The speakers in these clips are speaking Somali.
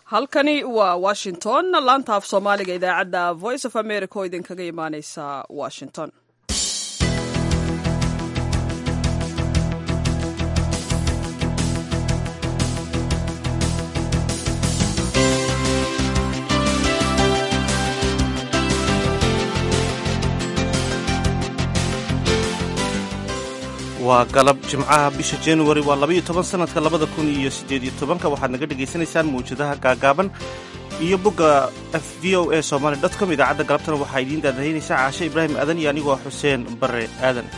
halkani waa washington laanta af soomaaliga idaacadda voice of america oo idinkaga imaaneysa washington waa galab jimcaha bisha januari waa labaiyo toban sanadka labada kun iyo siddeed iyo tobanka waxaad naga dhagaysanaysaan mawjadaha gaagaaban iyo bogga f v o a somaali dot com idaacadda galabtana waxaa idiin daadahaynaysaa caashe ibraahim aadan iyo anigoo xuseen bare aadan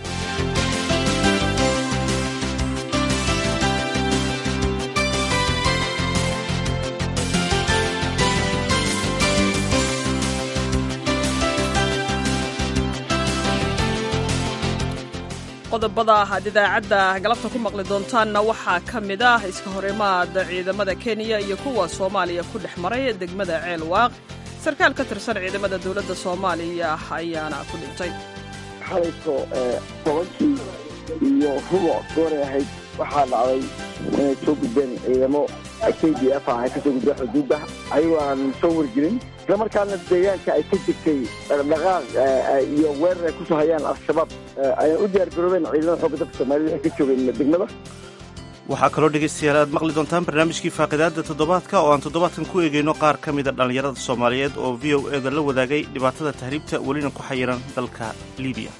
qodobada aad idaacadda galabta ku maqli doontaanna waxaa ka mid ah iska horimaad ciidamada kenya iyo kuwa soomaaliya ku dhex maray degmada ceel waaq sarkaal ka tirsan ciidamada dowladda soomaaliya ayaana ku dhintay xalayso tobankii iyo rubuc gooray ahayd waxaa dhacday inay soo gudbeen ciidamo k d f ah ay kasoo gudbeen xuduudda ayagoo aan soo wargelin isla markaana deegaanka ay ka jirtay dhaqdhaqaaq iyo weerar ay kusoo hayaan al-shabaab ayaan u diyaar garoobeen ciidamada xooga dalka soomaalida ay ka joogeen degmada waxaa kaloo dhegaystayaal aad maqli doontaan barnaamijkii faaqidaadda toddobaadka oo aan toddobaadkan ku eegayno qaar ka mida dhallinyarada soomaaliyeed oo v o eda la wadaagay dhibaatada tahriibta welina ku xayiran dalka libiya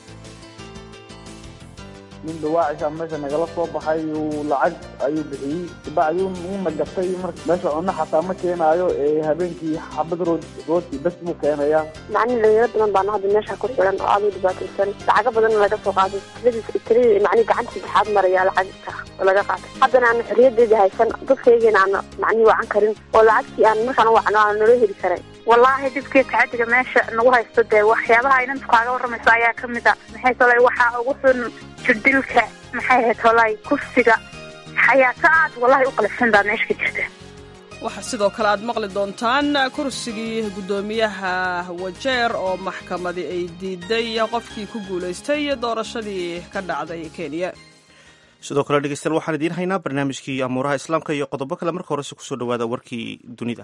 nin dhawaacisha meesha nagala soo baxay uu lacag ayuu bixiyey kabacdi uuna gatay meesha cunno xataa ma keenaayo ee habeenkii xabad rood rooti bes buu keenayaa macni dhalinyaro badan baana hadda meesha ku xiran oo aad u dhibaataysan lacago badanna laga soo qaaday tiradiis tiradii macni gacanta saddexaad maraya lacagta oo laga qaatay haddana aan xorriyadeeda haysan dadkaygiina aan macni wacan karin oo lacagtii aan markaan wacno aan nala heli karay wallaahi dhibkii tacadiga meesha nagu haysto dee waxyaabaha inantu kaaga warramayso ayaa ka mid a maxay tolay waxaa ugu xun jirdilka maxay ahayd tolay kufsiga xayaato aad wallahi u qalafsan baa meesha ka jirta waxaa sidoo kale aad maqli doontaan kursigii guddoomiyaha wajeer oo maxkamadi ay diiday qofkii ku guulaystay doorashadii ka dhacday kenya sidoo kale dhegeystayaal waxaan idiin haynaa barnaamijkii amuuraha islaamka iyo qodobo kale marka horese kusoo dhawaada warkii dunida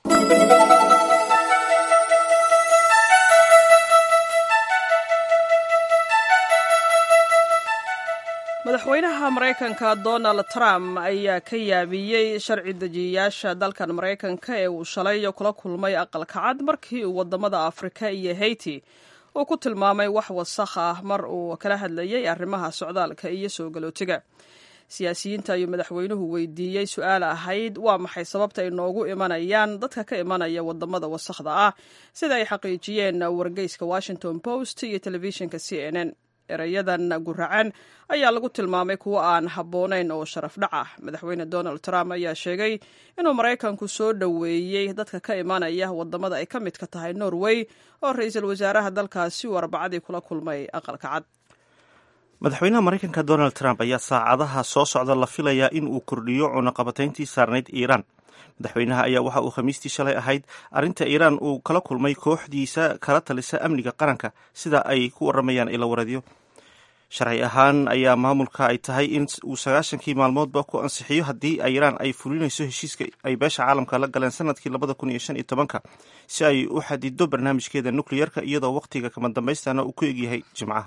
madaxweynaha maraykanka donald trump ayaa ka yaabiyey sharci dejiyayaasha dalkan maraykanka ee uu shalay kula kulmay aqalka cad markii uu wadamada afrika iyo haiti uu ku tilmaamay wax wasakh ah mar uu kala hadlayay arrimaha socdaalka iyo soo galootiga siyaasiyiinta ayuu madaxweynuhu weydiiyey su-aal ahayd waa maxay sababta ay noogu imanayaan dadka ka imanaya wadamada wasakhda ah sida ay xaqiijiyeen wargeyska washington post iyo telefishinka c n n erayadan guracan ayaa lagu tilmaamay kuwo aan habboonayn oo sharaf dhac ah madaxweyne donald trump ayaa sheegay inuu maraykanku soo dhoweeyey dadka ka imanaya wadamada ay ka midka tahay norway oo ra-iisul wasaaraha dalkaasi uu arbacadii kula kulmay aqalka cad madaxweynaha maraykanka donald trump ayaa saacadaha soo socda la filayaa in uu kordhiyo cunaqabatayntii saarnayd iiraan madaxweynaha ayaa waxa uu khamiistii shalay ahayd arrinta iiraan uu kala kulmay kooxdiisa kala talisa amniga qaranka sida ay ku waramayaan ila wareedyo sharci ahaan ayaa maamulka ay tahay in uu sagaashankii maalmoodba ku ansixiyo haddii iiraan ay fulinayso heshiiska ay beesha caalamka la galeen sanadkii labada kun iyo shan iyo tobanka si ay u xadido barnaamijkeeda nukleyerka iyadoo wakhtiga kama dambaystana uu ku egyahay jimcaha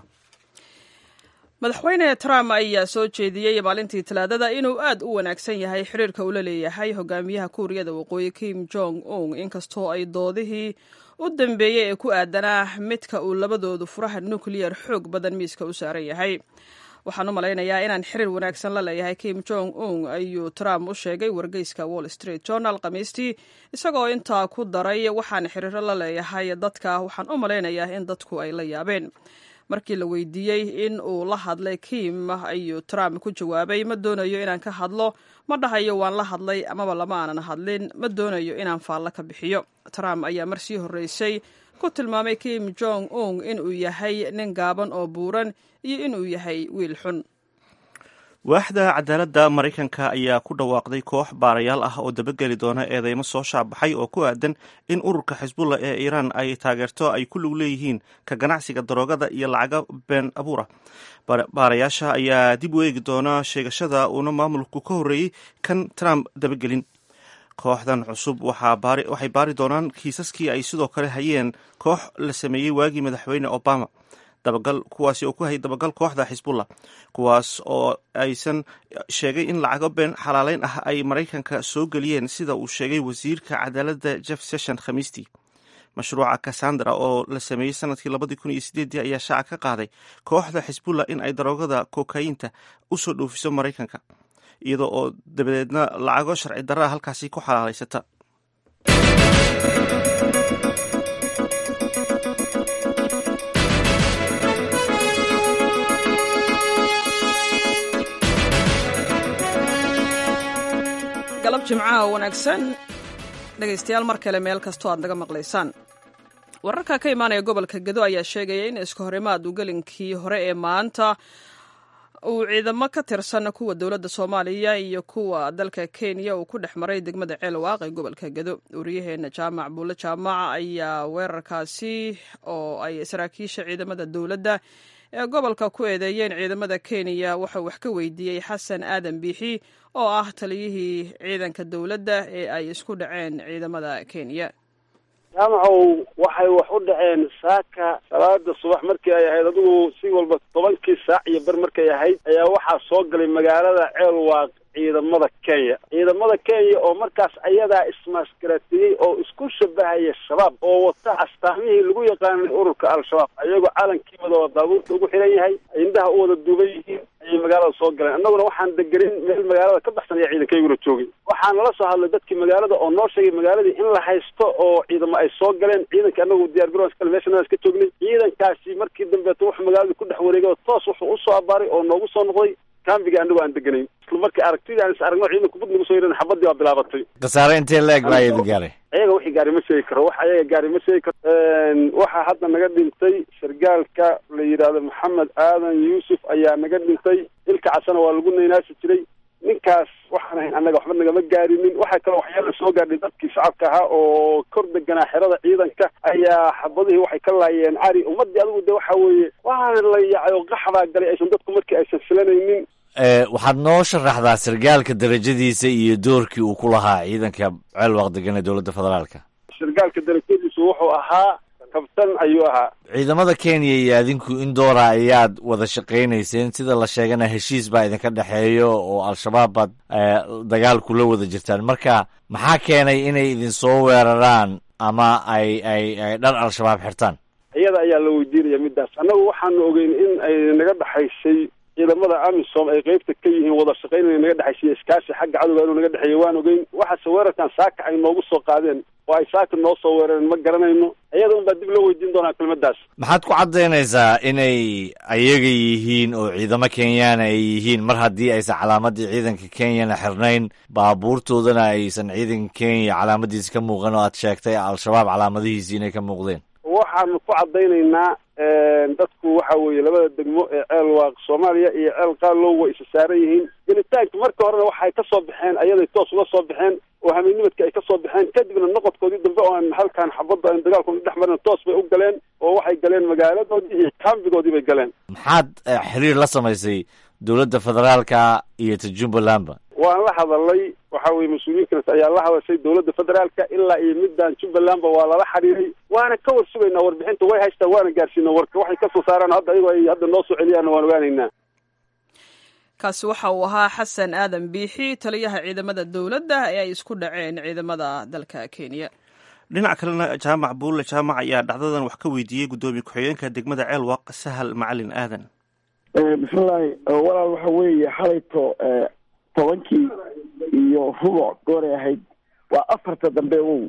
madaxweyne trump ayaa soo jeediyey maalintii talaadada inuu aad u wanaagsan yahay xiriirka uu la leeyahay hogaamiyaha kuuriyada waqooyi kim jong un inkastoo ay doodihii u dambeeyey ee ku aadanaa midka uu labadoodu furaha nukleyar xoog badan miiska u saaran yahay waxaan u malaynayaa inaan xiriir wanaagsan la leeyahay kim jong un ayuu trump u sheegay wargeyska wall street journal khamiistii isagoo intaa ku daray waxaan xiriiro la leeyahay dadka waxaan u malaynayaa in dadku ay la yaabeen markii la weydiiyey in uu la hadlay kim ayuu trump ku jawaabay ma doonayo inaan ka hadlo ma dhahayo waan la hadlay amaba lama aanan hadlin ma doonayo inaan faallo ka bixiyo trump ayaa mar sii horreysay ku tilmaamay kim jong un inuu yahay nin gaaban oo buuran iyo inuu yahay wiil xun waaxda cadaaladda maraykanka ayaa ku dhawaaqday koox baarayaal ah oo dabageli doona eedeymo soo shaabaxay oo ku aadan in ururka xisbullah ee iiraan ay taageerto ay ku lug leeyihiin ka ganacsiga daroogada iyo lacaga been abuura baarayaasha ayaa dib u eegi doona sheegashada uuna maamulku ka horreeyey kan trump dabagelin kooxdan cusub waxay baari doonaan kiisaskii ay sidoo kale hayeen koox la sameeyey waagii madaxweyne obama dabagal kuwaasi oo ku hayay dabagal kooxda xisbullah kuwaas oo aysan sheegay in lacago been xalaaleyn ah ay maraykanka soo geliyeen sida uu sheegay wasiirka cadaaladda jeff session khamiistii mashruuca cassandra oo la sameeyey sanadkii labadii kun iyo sideedii ayaa shaaca ka qaaday kooxda xisbullah in ay daroogada kokayinta usoo dhoofiso maraykanka iyadoo oo dabadeedna lacago sharci darraa halkaasi ku xalaalaysata galab jimcaha wanaagsan dhegaystayaal mar kale meel kastoo aad naga maqlaysaan wararka ka imaanaya gobolka gedo ayaa sheegaya in iska horimaad uu gelinkii hore ee maanta uu ciidamo ka tirsan kuwa dowladda soomaaliya iyo kuwa dalka kenya uu ku dhex maray degmada ceelwaaq ee gobolka gedo wariyaheena jaamac buulle jaamac ayaa weerarkaasi oo ay saraakiisha ciidamada dowladda ee gobolka ku eedeeyeen ciidamada kenya waxauu wax ka weydiiyey xasan aadan biixi oo ah taliyihii ciidanka dowladda ee ay isku dhaceen ciidamada kenya jaamacow waxay wax u dhaceen saaka salaada subax markii ay ahayd adigu si walba tobankii saac iyo ber markay ahayd ayaa waxaa soo galay magaalada ceelwaaq ciidamada kenya ciidamada kenya oo markaas ayadaa ismaskaraatiyey oo isku shabahaya shabaab oo wata astaamihii lagu yaqaanay ururka al-shabaab ayagoo calankiimada oo daabuurta ugu xiran yahay indhaha u wada duuban yihiin ayay magaalada soo galeen annaguna waxaan degenin meel magaalada ka baxsan ayaa ciidankayguna joogay waxaa nala soo hadlay dadkii magaalada oo noo sheegay magaaladii in la haysto oo ciidamo ay soo galeen ciidanka annagu diyaar garoonka kale meeshan ka joognay ciidankaasi markii dambeeto wuxuu magaalada ku dhex wareegay oo toos wuxuu usoo abaaray oo noogu soo noqday kambiga annagu aan deganayn isla markii aragtidii aan is aragno ciidanku bud nagu soo yidhan xabadii baa bilaabatay khasaare intee la-eg baa idin gaaray ayaga wixii gaari ma sheegi karo wax ayaga gaari ma sheegi karo waxaa hadda naga dhintay sargaalka la yidhaahdo maxamed aadan yuusuf ayaa naga dhintay ilka casana waa lagu naynaasi jiray ninkaas waxaan ahayn annaga waxba nagama gaarinin waxaa kaloo waxyaala soo gaadhay dadkii shacabka ahaa oo kor deganaa xerada ciidanka ayaa xabadihii waxay ka laayeen cari ummadii adigu de waxa weeye waxaana la yaacay oo qaxbaa galay aysan dadku markii aysan filanaynin waxaad noo sharaxdaa sargaalka darajadiisa iyo doorkii uu ku lahaa ciidanka ceelwaaq degan ee dowladda federaalka sargaalka darajadiisu wuxuu ahaa kabtan ayuu ahaa ciidamada kenya iyo adinku in doora ayaad wada shaqaynayseen sida la sheegana heshiis baa idinka dhexeeyo oo al-shabaab baad dagaal kula wada jirtaan marka maxaa keenay inay idin soo weeraraan ama ay ay ay dhar al-shabaab xirtaan iyada ayaa la weydiinaya midaas annagu waxaanu ogeyn in ay naga dhexaysay ciidamada amisom ay qeybta ka yihiin wada shaqayn inay naga dhexaysay iskaashi xagga cadowga inuu naga dhexeeya waan ogeyn waxaase weerarkan saaka ay noogu soo qaadeen oo ay saaka noo soo weerareen ma garanayno iyada un baa dib loo weydiin doonaa kelmadaas maxaad ku caddaynaysaa inay ayaga yihiin oo ciidamo kenyaana ay yihiin mar haddii aysan calaamadii ciidanka kenyana xirnayn baabuurtoodana aysan ciidanka kenya calaamadiisi ka muuqan oo aad sheegtay al-shabaab calaamadihiisi inay ka muuqdeen waxaanu ku caddaynaynaa dadku waxa weeye labada degmo ee ceel waaq soomaaliya iyo ceel qaalow way isa saaran yihiin gelitaanka marka horena waxay ka soo baxeen ayaday toos uga soo baxeen oo hameennimadka ay ka soo baxeen kadibna noqodkoodii dambe oo aan halkaan xabadda aan dagaalkooda dhex marin toos bay u galeen oo waxay galeen magaaladoodii iyo kambigoodii bay galeen maxaad xiriir la samaysay dowladda federaalka iyo ta jubbalandba waan la hadalay waxa weye mas-uuliyiinkanas ayaa la hadashay dowladda federaalka ilaa iyo middan jubbalandba waa lala xiriiray waana ka war sugaynaa warbixinta way haystaan waana gaarsiina warka waxay kasoo saaraan hadda ayagoo ay hadda noo soo celiyaanna waan ogaanaynaa kaasi waxa uu ahaa xasan aadan biixi taliyaha ciidamada dowladda ee ay isku dhaceen ciidamada dalka kenya dhinac kalena jaamac buulle jaamac ayaa dhacdadan wax ka weydiiyey guddoomiye ku-xigeenka degmada ceelwaaq sahal macalin aadan bismillahi walaal waxa weeye xalayto tobankii iyo rubuc gooray ahayd waa afarta dambe wow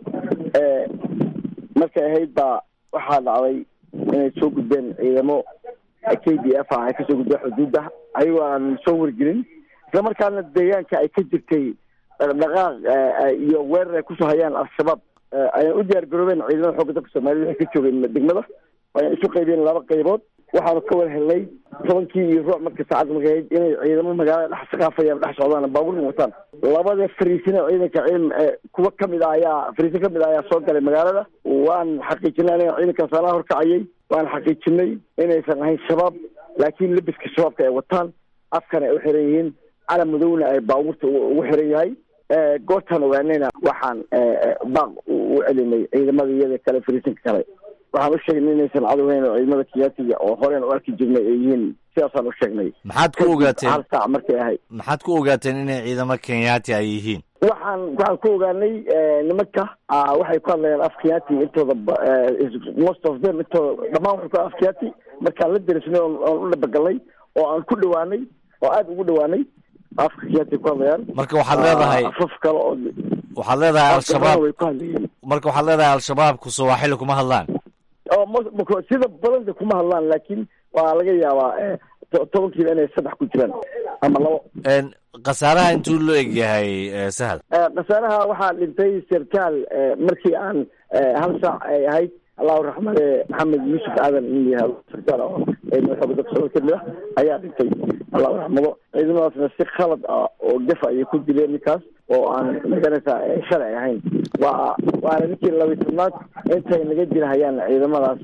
markay ahayd baa waxaa dhacday inay soo gudbeen ciidamo k d f ah ay kasoo gudbeen xuduudda ayagoo aan soo wargelin isla markaana deegaanka ay ka jirtay dhaqdhaqaaq iyo weerar ay kusoo hayaan al-shabaab ayaan u diyaar garoobeen ciidamada xoogga dalka soomaaliyed waxay ka joogeen degmada ayaan isu qaybeen laba qaybood waxaanu ka war helnay tobankii iyo ruuc marka saacadda markay ahayd inay ciidamo magaalada dhex saqaafayaan dhex socdaan baabuurna wataan labada fariisina ciidanka ciidan kuwa kamid ah ayaa fariisin kamid ah ayaa soo galay magaalada waan xaqiijinay aniga ciidankaas anaa horkacayay waan xaqiijinay inaysan ahayn shabaab laakiin lebiska shabaabka ay wataan afkana ay u xiran yihiin calam madowna ay baabuurta ugu xiran yahay goortaan ogaanayna waxaan baaq u celinay ciidamada iyada kale fariisinka kale waxaan u sheegnay inaysan cadowhayn oo ciidamada kenyaatiga oo horeen u arki jirnay ay yihiin sidaasaan u sheegnay maxaad ku ogaateen hal saac markay ahayd maxaad ku ogaateen inay ciidamo kenyaati ay yihiin waxaan waxaan ku ogaanay nimanka waxay ku hadlayaan af kenyaati intooda most of them intooda dhammaan waxay ku af kenyaati markaan la derisnay oon u dhabagalnay oo aan ku dhawaanay oo aada ugu dhawaanay afka kenyaati ku hadlayaan marka waxaad leedahay afaf kale oo waxaad leedahay al-shabaab way ku hadlayeen marka waxaad leedahay al-shabaabku sawaaxili kuma hadlaan oo m sida badanda kuma hadlaan laakiin waa laga yaabaa tobankiiba inay saddex ku jiraan ama labo khasaaraha intuu loo eg yahay sahal khasaaraha waxaa dhintay sarkaal markii aan hal saac ay ahayd allahu raxmade maxamed yuusuf aadan in la yihahdo sarkaal oo madaxooga dalka socod kamid ah ayaa dhintay allahu raxmado ciidamadaasna si khalad ah oo gafa ayay ku dileen ninkaas oo aan maganaysaa sharci ahayn waa waana ninkii labiy tobnaad intay naga dirahayaan ciidamadaas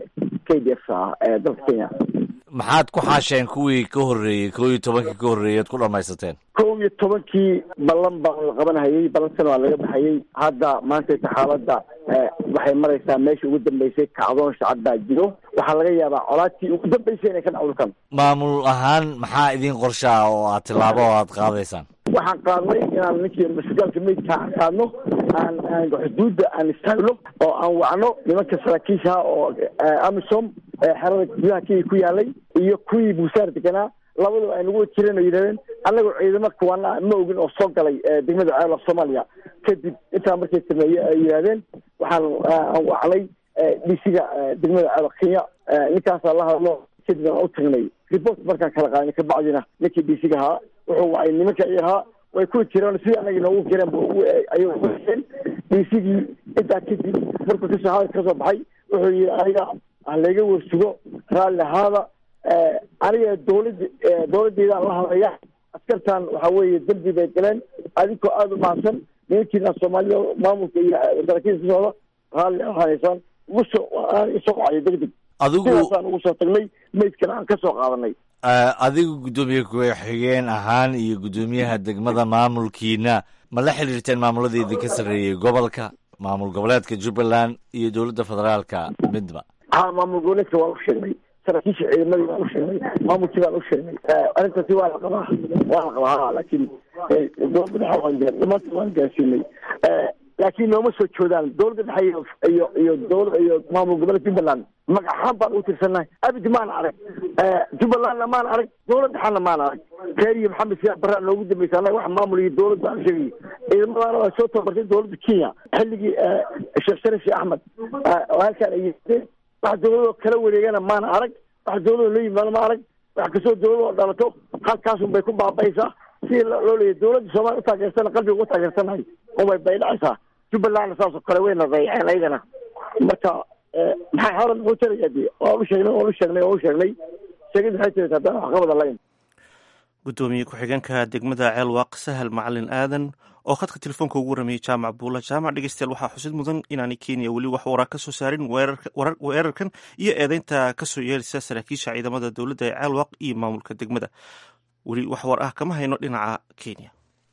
k d f ah ee dalka kenya maxaad ku xaasheen kuwii ka horreeyey kow iyo tobankii ka horreeyey ad ku dhamaysateen kow iyo tobankii ballan baa la qabanhayay ballankana waa laga baxayay hadda maantayta xaaladda waxay maraysaa meesha ugu dambeysay kacdoon shacab baa jiro waxaa laga yaabaa colaadtii ugu dambeysay inay ka dhacdulkan maamul ahaan maxaa idin qorsha ah oo aad tillaabo oo aad qaadaysaan waxaan qaadnay inaan ninkii masgaalka meydka aan qaadno aan aan xuduudda aan istaagno oo aan wacno nimanka saraakiishaha oo amisom xerada gudaha kenya ku yaalay iyo kuwii buusaar deganaa labadaba ay nagu jireen oo yidhahdeen annagoo ciidamo kuwana ma ogin oo soo galay degmada ceelaf soomaaliya kadib intaa markay sameeye ay yidhahdeen waxaan aan wacnay dhisiga degmada ceelaf kenya ninkaasaa la hadlo kadib aan u tagnay report markaan kala qaadnay kabacdina ninkii dhisiga ahaa wuxuu wacay nimanka ay ahaa way ku jireen sidii anaga noogu jireen ayay ueen dhisigii intaa kadib markuu kasoo hadal kasoo baxay wuxuu yihi aniga halayga warsugo raalli ahaada aniga dawlad dawladdeedaan la hadlaya askartan waxa weeye dembi bay galeen adinkoo aada u mahadsan nimankiina soomaalida maamulka iyo saraakiilka ka socda raalli ahanaysaan ugusoo isoo qacayo deg deg adigu sidaasaan ugu soo tagnay meydkana aan ka soo qaadanay adigu guddoomiye ku-xigeen ahaan iyo guddoomiyaha degmada maamulkiina ma la xiriirteen maamuladii idinka sarreeyey gobolka maamul goboleedka jubbaland iyo dowladda federaalka midba ha maamul goboleedka waan u sheegnay saraakiisha ciidamadii baan u sheegnay maamulkii baan u sheegnay arrintaasi waa la qabaa waa la qabaa ha laakiin dowladda dhexe waan gaa dhamaanta waan gaarsiinay laakiin nooma soo joodaan dowladda dhexe iyo iyo iyo dowla iyo maamul goboleedka jubbaland magac ahaan baan ugu tirsannahay abidi maan arag jubbalandna maan arag dowlad dhexana maan arag reer iyo maxamed siyaa barraa noogu dambaysa annaga wax maamul iyo dowlad baan sheegay ciidamadaana waa soo tababartay dowladda kenya xilligii sheekh sharif sheekh axmed oo halkaan ay yimaadeen wax dowladoo kala wareegana maana arag wax dowladoo la yimaado ma arag wax kastoo dowladoo dhalato halkaasun bay ku baaba'aysaa sidii loo leeyahy dowladda soomaaliya utaageersana qalbiga uga taageersanahay unbay bay dhacaysaa jubbalandna saasoo kale wayna dayaceen ayagana marka maxay hadan muxuu tarayaa de waan u sheegnay waan u sheegnay waan u sheegnay sheegid maxay tirata haddana waxqabada layn guddoomiye ku-xigeenka degmada ceelwaaq sahal macalin aadan oo khadka telefoonka ugu waramayey jaamac buula jaamac dhegeystayaal waxaa xusid mudan inaanay kenya weli wax waraa ka soo saarin weerarkan iyo eedeynta kasoo yeelisa saraakiisha ciidamada dowladda ee ceelwaaq iyo maamulka degmada weli wax war ah kama hayno dhinaca kenya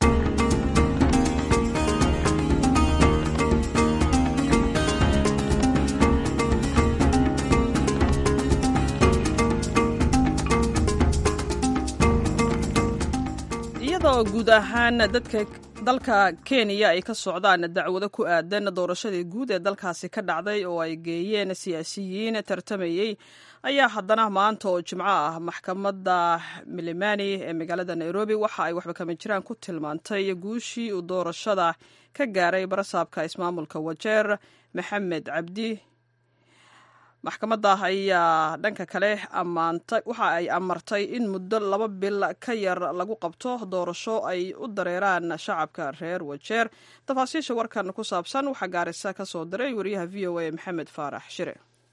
iyadoo guud ahaan dadka dalka kenya ay ka socdaan dacwado ku aadan doorashadii guud ee dalkaasi ka dhacday oo ay geeyeen siyaasiyiin tartamayey ayaa haddana maanta oo jimco ah maxkamadda milimani ee magaalada nairobi waxa ay waxba kama jiraan ku tilmaantay guushii uu doorashada ka gaaray barasaabka ismaamulka wajeer maxamed cabdi maxkamadda ayaa dhanka kale ammaantay waxa ay amartay in muddo laba bil ka yar lagu qabto doorasho ay u dareeraan shacabka reer wajeer tafaasiisha warkan ku saabsan waxaa gaarisa ka soo diray wariyaha v o a maxamed faarax shire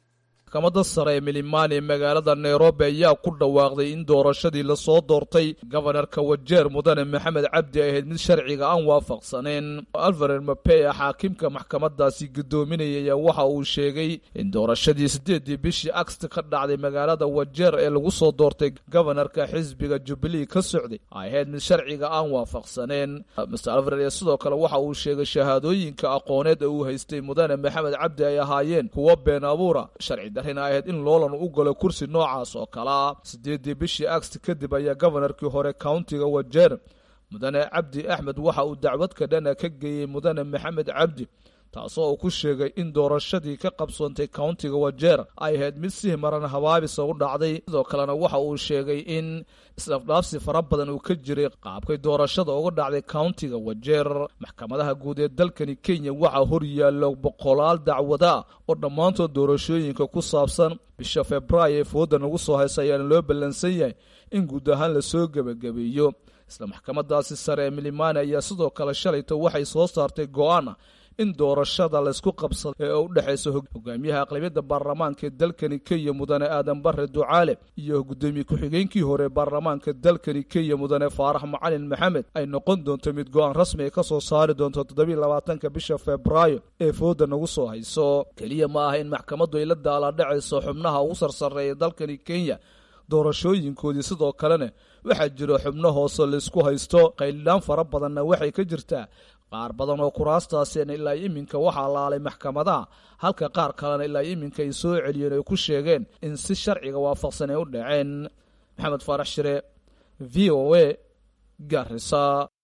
maxkamadda sare ee milimani ee magaalada nairobi ayaa ku dhawaaqday in doorashadii lasoo doortay gobanarka wajeer mudane maxamed cabdi ay ahayd mid sharciga aan waafaqsaneen alvarer mapea xaakimka maxkamadaasi guddoominaya ayaa waxa uu sheegay in doorashadii sideedii bishii agst ka dhacday magaalada wajeer ee lagu soo doortay gobanarka xisbiga jubilee ka socday ay ahayd mid sharciga aan waafaqsaneen mr alvarer ee sidoo kale waxa uu sheegay shahaadooyinka aqooneed ee uu haystay mudane maxamed cabdi ay ahaayeen kuwo been abuura sharci darrina ahayd in loolan u galo kursi noocaas oo kalea sideedii bishii agst kadib ayaa gobanarkii hore countiga wajeer mudane cabdi axmed waxa uu dacwadka dhana ka geeyey mudane maxamed cabdi taasoo uu ku sheegay in doorashadii ka qabsoontay countiga wajeer ay ahayd mid si maran habaabisa u dhacday sidoo kalena waxa uu sheegay in isdhafdhaafsi fara badan uu ka jiray qaabkay doorashada uga dhacday countiga wajeer maxkamadaha guud ee dalkani kenya waxaa hor yaallo boqolaal dacwada oo dhammaantood doorashooyinka ku saabsan bisha februaayo ee fooda nagu soo haysa ayaana loo ballansan yahay in guud ahaan lasoo gebagabeeyo isla maxkamadaasi sare ee milimani ayaa sidoo kale shalayto waxay soo saartay go-aana in doorashada laysku qabsado ee u dhexaysa hogaamiyaha aqlabiyadda baarlamaanka ee dalkani kenya mudane aadan bare ducaale iyo guddoomiye ku-xigeenkii hore ee baarlamaanka dalkani kenya mudane faarax macalin maxamed ay noqon doonto mid go-aan rasmi ay ka soo saari doonto toddobiiy labaatanka bisha febraayo ee fooda nagu soo hayso keliya ma aha in maxkamaddu ay la daaladhacayso xubnaha ugu sarsareeya dalkani kenya doorashooyinkoodii sidoo kalena waxaa jiro xubno hoose laysku haysto qaylidhaan fara badanna waxay ka jirtaa qaar badan oo kuraastaasina ilaa iminka waxaa laalay maxkamadaha halka qaar kalena ilaa iminka ay soo celiyeen ay ku sheegeen in si sharciga waafaqsan ay u dhaceen maxamed faarax shire v o a garisa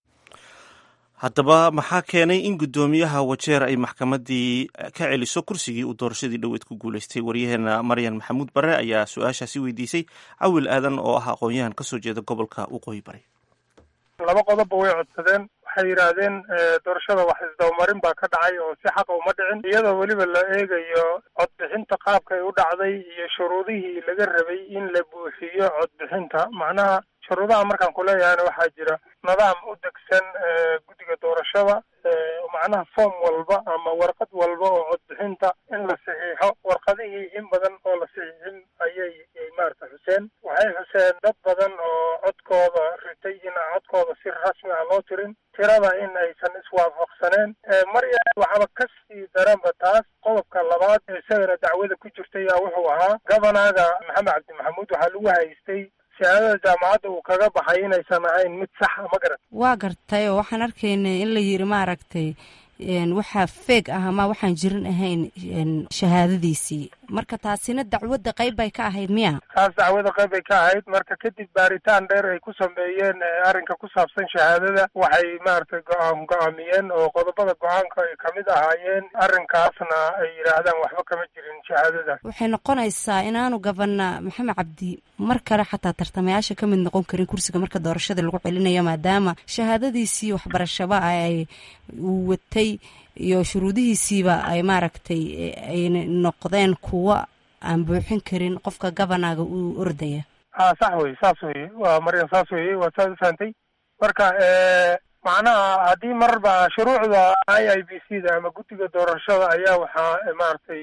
haddaba maxaa keenay in guddoomiyaha wajeer ay maxkamaddii ka celiso kursigii uu doorashadii dhoweed ku guulaystay waryaheena maryan maxamuud bare ayaa su-aashaasi weydiisay cawil aadan oo ah aqoon-yahan ka soo jeeda gobolka waqooyi bari laba qodobba way codsadeen waxay yidhaahdeen doorashada wax isdabamarin baa ka dhacay oo si xaqa uma dhicin iyadoo weliba la eegayo codbixinta qaabkay u dhacday iyo shuruudihii laga rabay in la buuxiyo codbixinta macnaha shuruudaha markaan ku leeyahayna waxaa jira nidaam u degsan guddiga doorashada macnaha form walba ama warqad walba oo codbixinta in la saxiixo warqadihii in badan oo la saxiixin ayay maarata xuseen waxay xuseen dad badan oo codkooda ritay in aan codkooda si rasmi ah loo tirin tirada in aysan iswaafaqsaneen marya waxaaba ka sii daranba taas qodobka labaad ee isagana dacwada ku jirtay yaa wuxuu ahaa governaga maxamed cabdi maxamuud waxaa lagu haystay shahaadada jaamacadda uu kaga baxay inaysan ahayn mid sax a ma garan waa gartay oo waxaan arkaynay in la yiri maaragtay waxaa feeg ah ama waxaan jirin ahayn shahaadadiisii marka taasina dacwadda qayb bay ka ahayd miya taas dacwada qayb bay ka ahayd marka kadib baaritaan dheer ay ku sameeyeen arrinka ku saabsan shahaadada waxay maaragtay go-aan go-aamiyeen oo qodobada go-aanka ay kamid ahaayeen arrinkaasna ay yidhaahdaan waxba kama jirin shahaadadaas waxay noqonaysaa inaanu gabana maxamed cabdi mar kale xataa tartamayaasha ka mid noqon karin kursiga marka doorashada lagu celinayo maadaama shahaadadiisii waxbarashaba ay uu watay iyo shuruudihiisiiba ay maaragtay ay noqdeen kuwo aan buuxin karin qofka gabanaga uu ordaya ha sax wey saas weye waa maryan saas weye waa saad u fahantay marka macnaha haddii marba shuruucda i i b c da ama guddiga doorashada ayaa waxaa maaragtay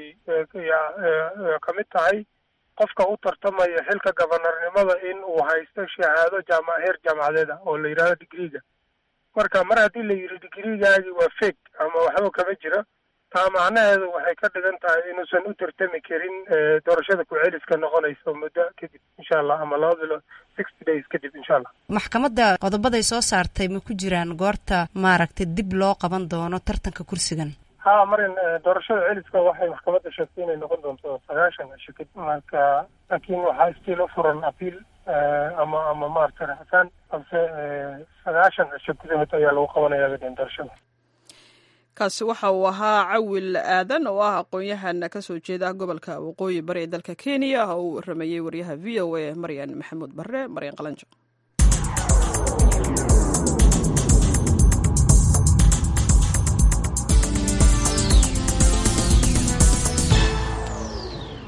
kamid tahay qofka u tartamaya xilka gabanarnimada in uu haysto shahaado jaama heer jaamacadeed ah oo la yidhahdo digriga marka mar haddii la yidhi digrigaagi waa fake ama waxba kama jiro taa macnaheedu waxay ka dhigan tahay inuusan u tartami karin doorashada ku-celiska noqonayso muddo kadib insha allah ama laba bilo sixty days kadib insha allah maxkamadda qodobaday soo saartay ma ku jiraan goorta maaragtay dib loo qaban doono tartanka kursigan ha marin doorashada celiska waxay maxkamadda sheegtay inay noqon doonto sagaashan cisho kadib marka laakiin waxaa stiil u furan apiil ama ama maaragtay raxsaan balse sagaashan cisho gudahood ayaa lagu qabanaya gadeen doorashada kaasi waxa uu ahaa cawil aadan oo ah aqoon-yahan ka soo jeeda gobolka waqooyi bari ee dalka kenya oo uu waramayey waryaha v o a maryan maxamuud barre maryan qalanjo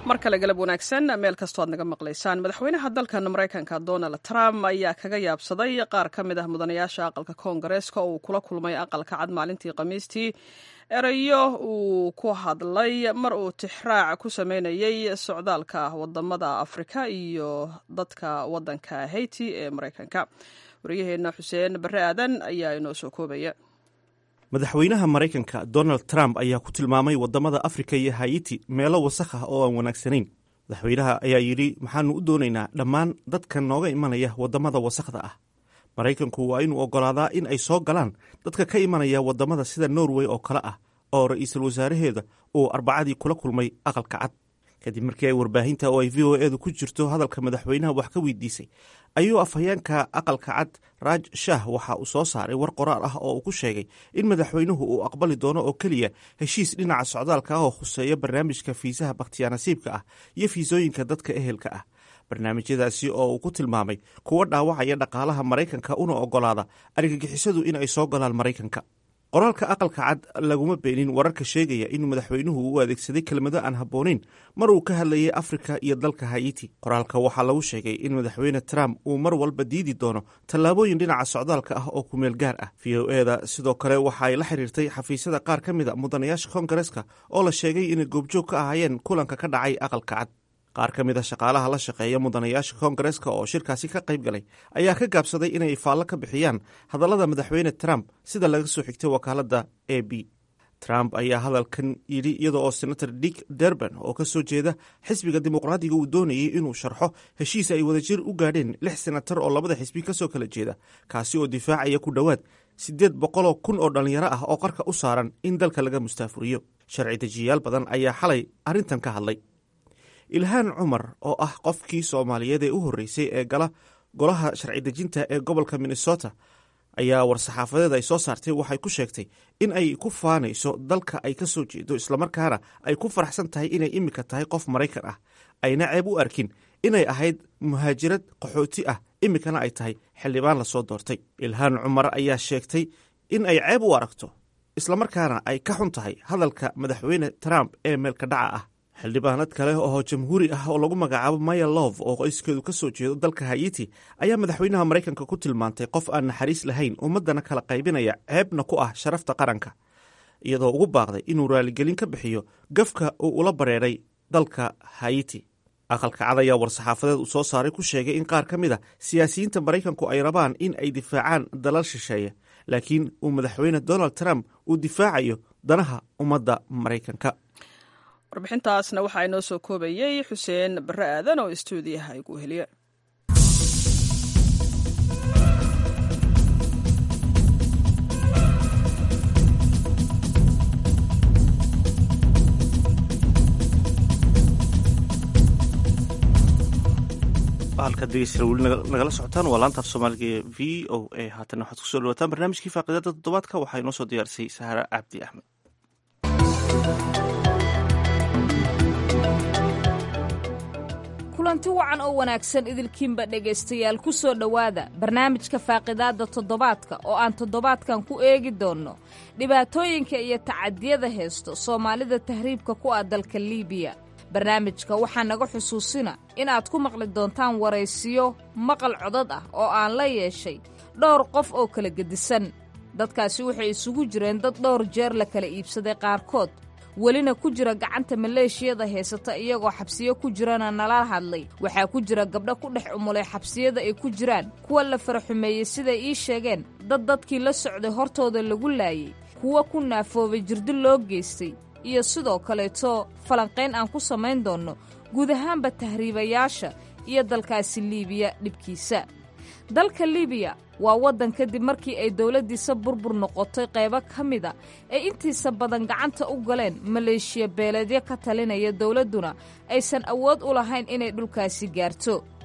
mar kale galab wanaagsan meel kastoo aad naga maqlaysaan madaxweynaha dalkan maraykanka donald trump ayaa kaga yaabsaday qaar ka mid ah mudanayaasha aqalka koongareeska oo uu kula kulmay aqalka cad maalintii khamiistii erayo uu ku hadlay mar uu tixraac ku sameynayay socdaalka wadamada afrika iyo dadka wadanka haiti ee maraykanka waryaheena xuseen bare aadan ayaa inoo soo koobaya madaxweynaha maraykanka donald trump ayaa ku tilmaamay wadamada afrika iyo hayiti meelo wasakh ah oo aan wanaagsanayn madaxweynaha ayaa yidhi maxaanu u doonaynaa dhammaan dadka nooga imanaya wadamada wasakhda ah maraykanku waa inuu oggolaadaa in ay soo galaan dadka ka imanaya wadamada sida norway oo kale ah oo ra-iisul wasaaraheeda uu arbacadii kula kulmay aqalka cad kadib markii ay warbaahinta oo ay v o edu ku jirto hadalka madaxweynaha wax ka weydiisay ayuu afhayeenka aqalka cad raaj shah waxa uu soo saaray war qoraal ah oo uu ku sheegay in madaxweynuhu uu aqbali doono oo keliya heshiis dhinaca socdaalka ah oo khuseeya barnaamijka fiisaha bakhtiyaanasiibka ah iyo fiisooyinka dadka ehelka ah barnaamijyadaasi oo uu ku tilmaamay kuwa dhaawacaya dhaqaalaha maraykanka una oggolaada argagixisadu in ay soo galaan maraykanka qoraalka aqalka cad laguma beenin wararka sheegaya inuu madaxweynuhu u adeegsaday kelmado aan habboonayn mar uu ka hadlayay afrika iyo dalka hayiti qoraalka waxaa lagu sheegay in madaxweyne trump uu mar walba diidi doono tallaabooyin dhinaca socdaalka ah oo kumeel gaar ah v o eda sidoo kale waxa ay la xiriirtay xafiisyada qaar ka mid a mudanayaasha koongareeska oo la sheegay inay goobjoog ka ahaayeen kulanka ka dhacay aqalka cad qaar ka mid a shaqaalaha la shaqeeya mudanayaasha koongareeska oo shirkaasi ka qayb galay ayaa ka gaabsaday inay faallo ka bixiyaan hadallada madaxweyne trump sida laga soo xigtay wakaaladda a b trump ayaa hadalkan yidhi iyada oo senator dick derban oo ka soo jeeda xisbiga dimuqraadiga uu doonayay inuu sharxo heshiis ay wadajir u gaadheen lix senatar oo labada xisbi ka soo kala jeeda kaasi oo difaacaya ku dhowaad siddeed boqoloo kun oo dhallinyaro ah oo qarka u saaran in dalka laga mustaafuriyo sharci dejiyayaal badan ayaa xalay arrintan ka hadlay ilhaan cumar oo ah qofkii soomaaliyeed ee u horreysay ee gala golaha sharci dejinta ee gobolka minnesota ayaa war-saxaafadeed ay soo saartay waxay ku sheegtay in ay ku faanayso dalka ay ka soo jeedo islamarkaana ay ku faraxsan tahay inay imika tahay qof maraykan ah ayna ceeb u arkin inay ahayd muhaajirad qaxooti ah imikana ay tahay xildhibaan lasoo doortay ilhaan cumar ayaa sheegtay in ay ceeb u aragto islamarkaana ay ka xun tahay hadalka madaxweyne trump ee meelka dhaca ah xildhibaanad kale oo jamhuuri ah oo lagu magacaabo maya love oo qoyskeedu ka soo jeedo dalka hayiti ayaa madaxweynaha maraykanka ku tilmaantay qof aan naxariis lahayn ummaddana kala qaybinaya ceebna ku ah sharafta qaranka iyadoo ugu baaqday inuu raaligelin ka bixiyo gafka uu ula bareeray dalka hayiti aqalka cad ayaa war-saxaafadeed uu soo saaray ku sheegay in qaar ka mid a siyaasiyiinta maraykanku ay rabaan in ay difaacaan dalal shisheeye laakiin uu madaxweyne donald trump uu difaacayo danaha ummadda maraykanka warbixintaasna waxaa inoo soo koobayey xuseen bare aadan oo istuudiyaha igu heliya halkaad degeysta weli nagala socotaan waa laanta af soomaaliga ee v o a haatan waxaad kusoo dhawaataan barnaamijkii faaqidada toddobaadka waxaa inoo soo diyaarisay sahara cabdi axmed kulanti wacan oo wanaagsan idilkiinba dhegaystayaal ku soo dhowaada barnaamijka faaqidaadda toddobaadka oo aan toddobaadkan ku eegi doonno dhibaatooyinka iyo tacadiyada haysto soomaalida tahriibka ku ah dalka liibiya barnaamijka waxaa naga xusuusina inaad ku maqli doontaan waraysiyo maqal codad ah oo aan la yeeshay dhowr qof oo kala gedisan dadkaasi waxay isugu jireen dad dhowr jeer la kala iibsaday qaarkood welina ku jira gacanta maleeshiyada haysata iyagoo xabsiyo ku jirana nala hadlay waxaa ku jira gabdho ku dhex umulay xabsiyada ay ku jiraan kuwa la faraxumeeyey siday ii sheegeen dad dadkii la socday hortooda lagu laayey kuwa ku naafoobay jirdi loo geystay iyo sidoo kaleeto falanqayn aan ku samayn doonno guud ahaanba tahriibayaasha iyo dalkaasi liibiya dhibkiisa dalka liibiya waa waddan kadib markii ay dowladdiisa burbur noqotay qaybo ka mida ay intiisa badan gacanta u galeen maleeshiya beeleedyo ka talinaya dowladduna aysan awood u lahayn inay dhulkaasi gaarto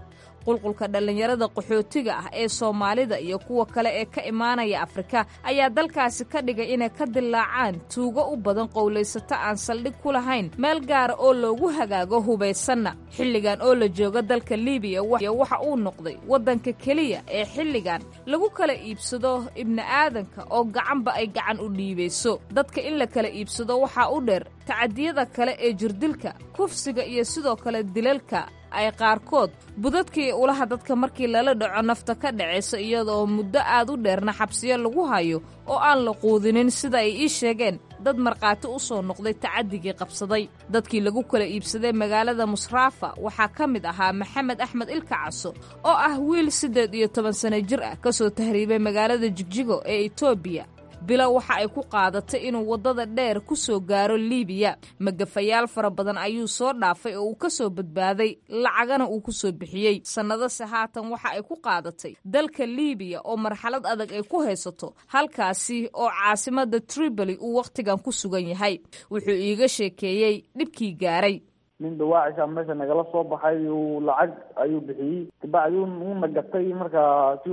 qulqulka dhallinyarada qaxootiga ah ee soomaalida iyo kuwa kale ee ka imaanaya afrika ayaa dalkaasi ka dhigay inay ka dilaacaan tuugo u badan qowlaysato aan saldhig ku lahayn meel gaara oo loogu hagaago hubaysanna xilligan oo la jooga dalka libiya waxa uu noqday waddanka keliya ee xilligan lagu kala iibsado ibni aadanka oo gacanba ay gacan u dhiibayso dadka in la kala iibsado waxaa u dheer tacadiyada kale ee jirdilka kufsiga iyo sidoo kale dilalka ay qaarkood budadka iyo ulaha dadka markii lala dhaco nafta ka dhacaysa iyadaoo muddo aad u dheerna xabsiyo lagu hayo oo aan la quudinin sida ay ii sheegeen dad markhaati u soo noqday tacadigii qabsaday dadkii lagu kala iibsaday magaalada musraafa waxaa ka mid ahaa maxamed axmed ilka caso oo ah wiil siddeed iyo toban sano jir ah ka soo tahriibay magaalada jigjigo ee etoobiya bilo waxa ay ku qaadatay inuu waddada dheer ku soo gaaro liibiya magafayaal fara badan ayuu soo dhaafay oo uu ka soo badbaaday lacagana uu ku soo bixiyey sannadase haatan waxa ay ku qaadatay dalka liibiya oo marxalad adag ay ku haysato halkaasi oo caasimadda triboli uu wakhtigan ku sugan yahay wuxuu iiga sheekeeyey dhibkii gaaray nin dawaacisha meesha nagala soo baxay uu lacag ayuu bixiyey kabacdi uuna gatay markaa si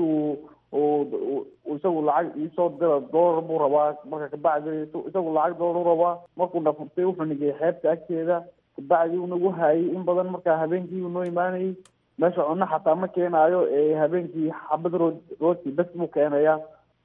uu isagu lacag iisoo dira doolar buu rabaa marka kabacdi isagu lacag doolar u rabaa markuu dhafurtay wuxuu nigay xeebta agteeda kabacdi uu nagu haayay in badan markaa habeenkii uu noo imaanayay meesha cunno xataa ma keenaayo habeenkii xabad rood rooti bes buu keenayaa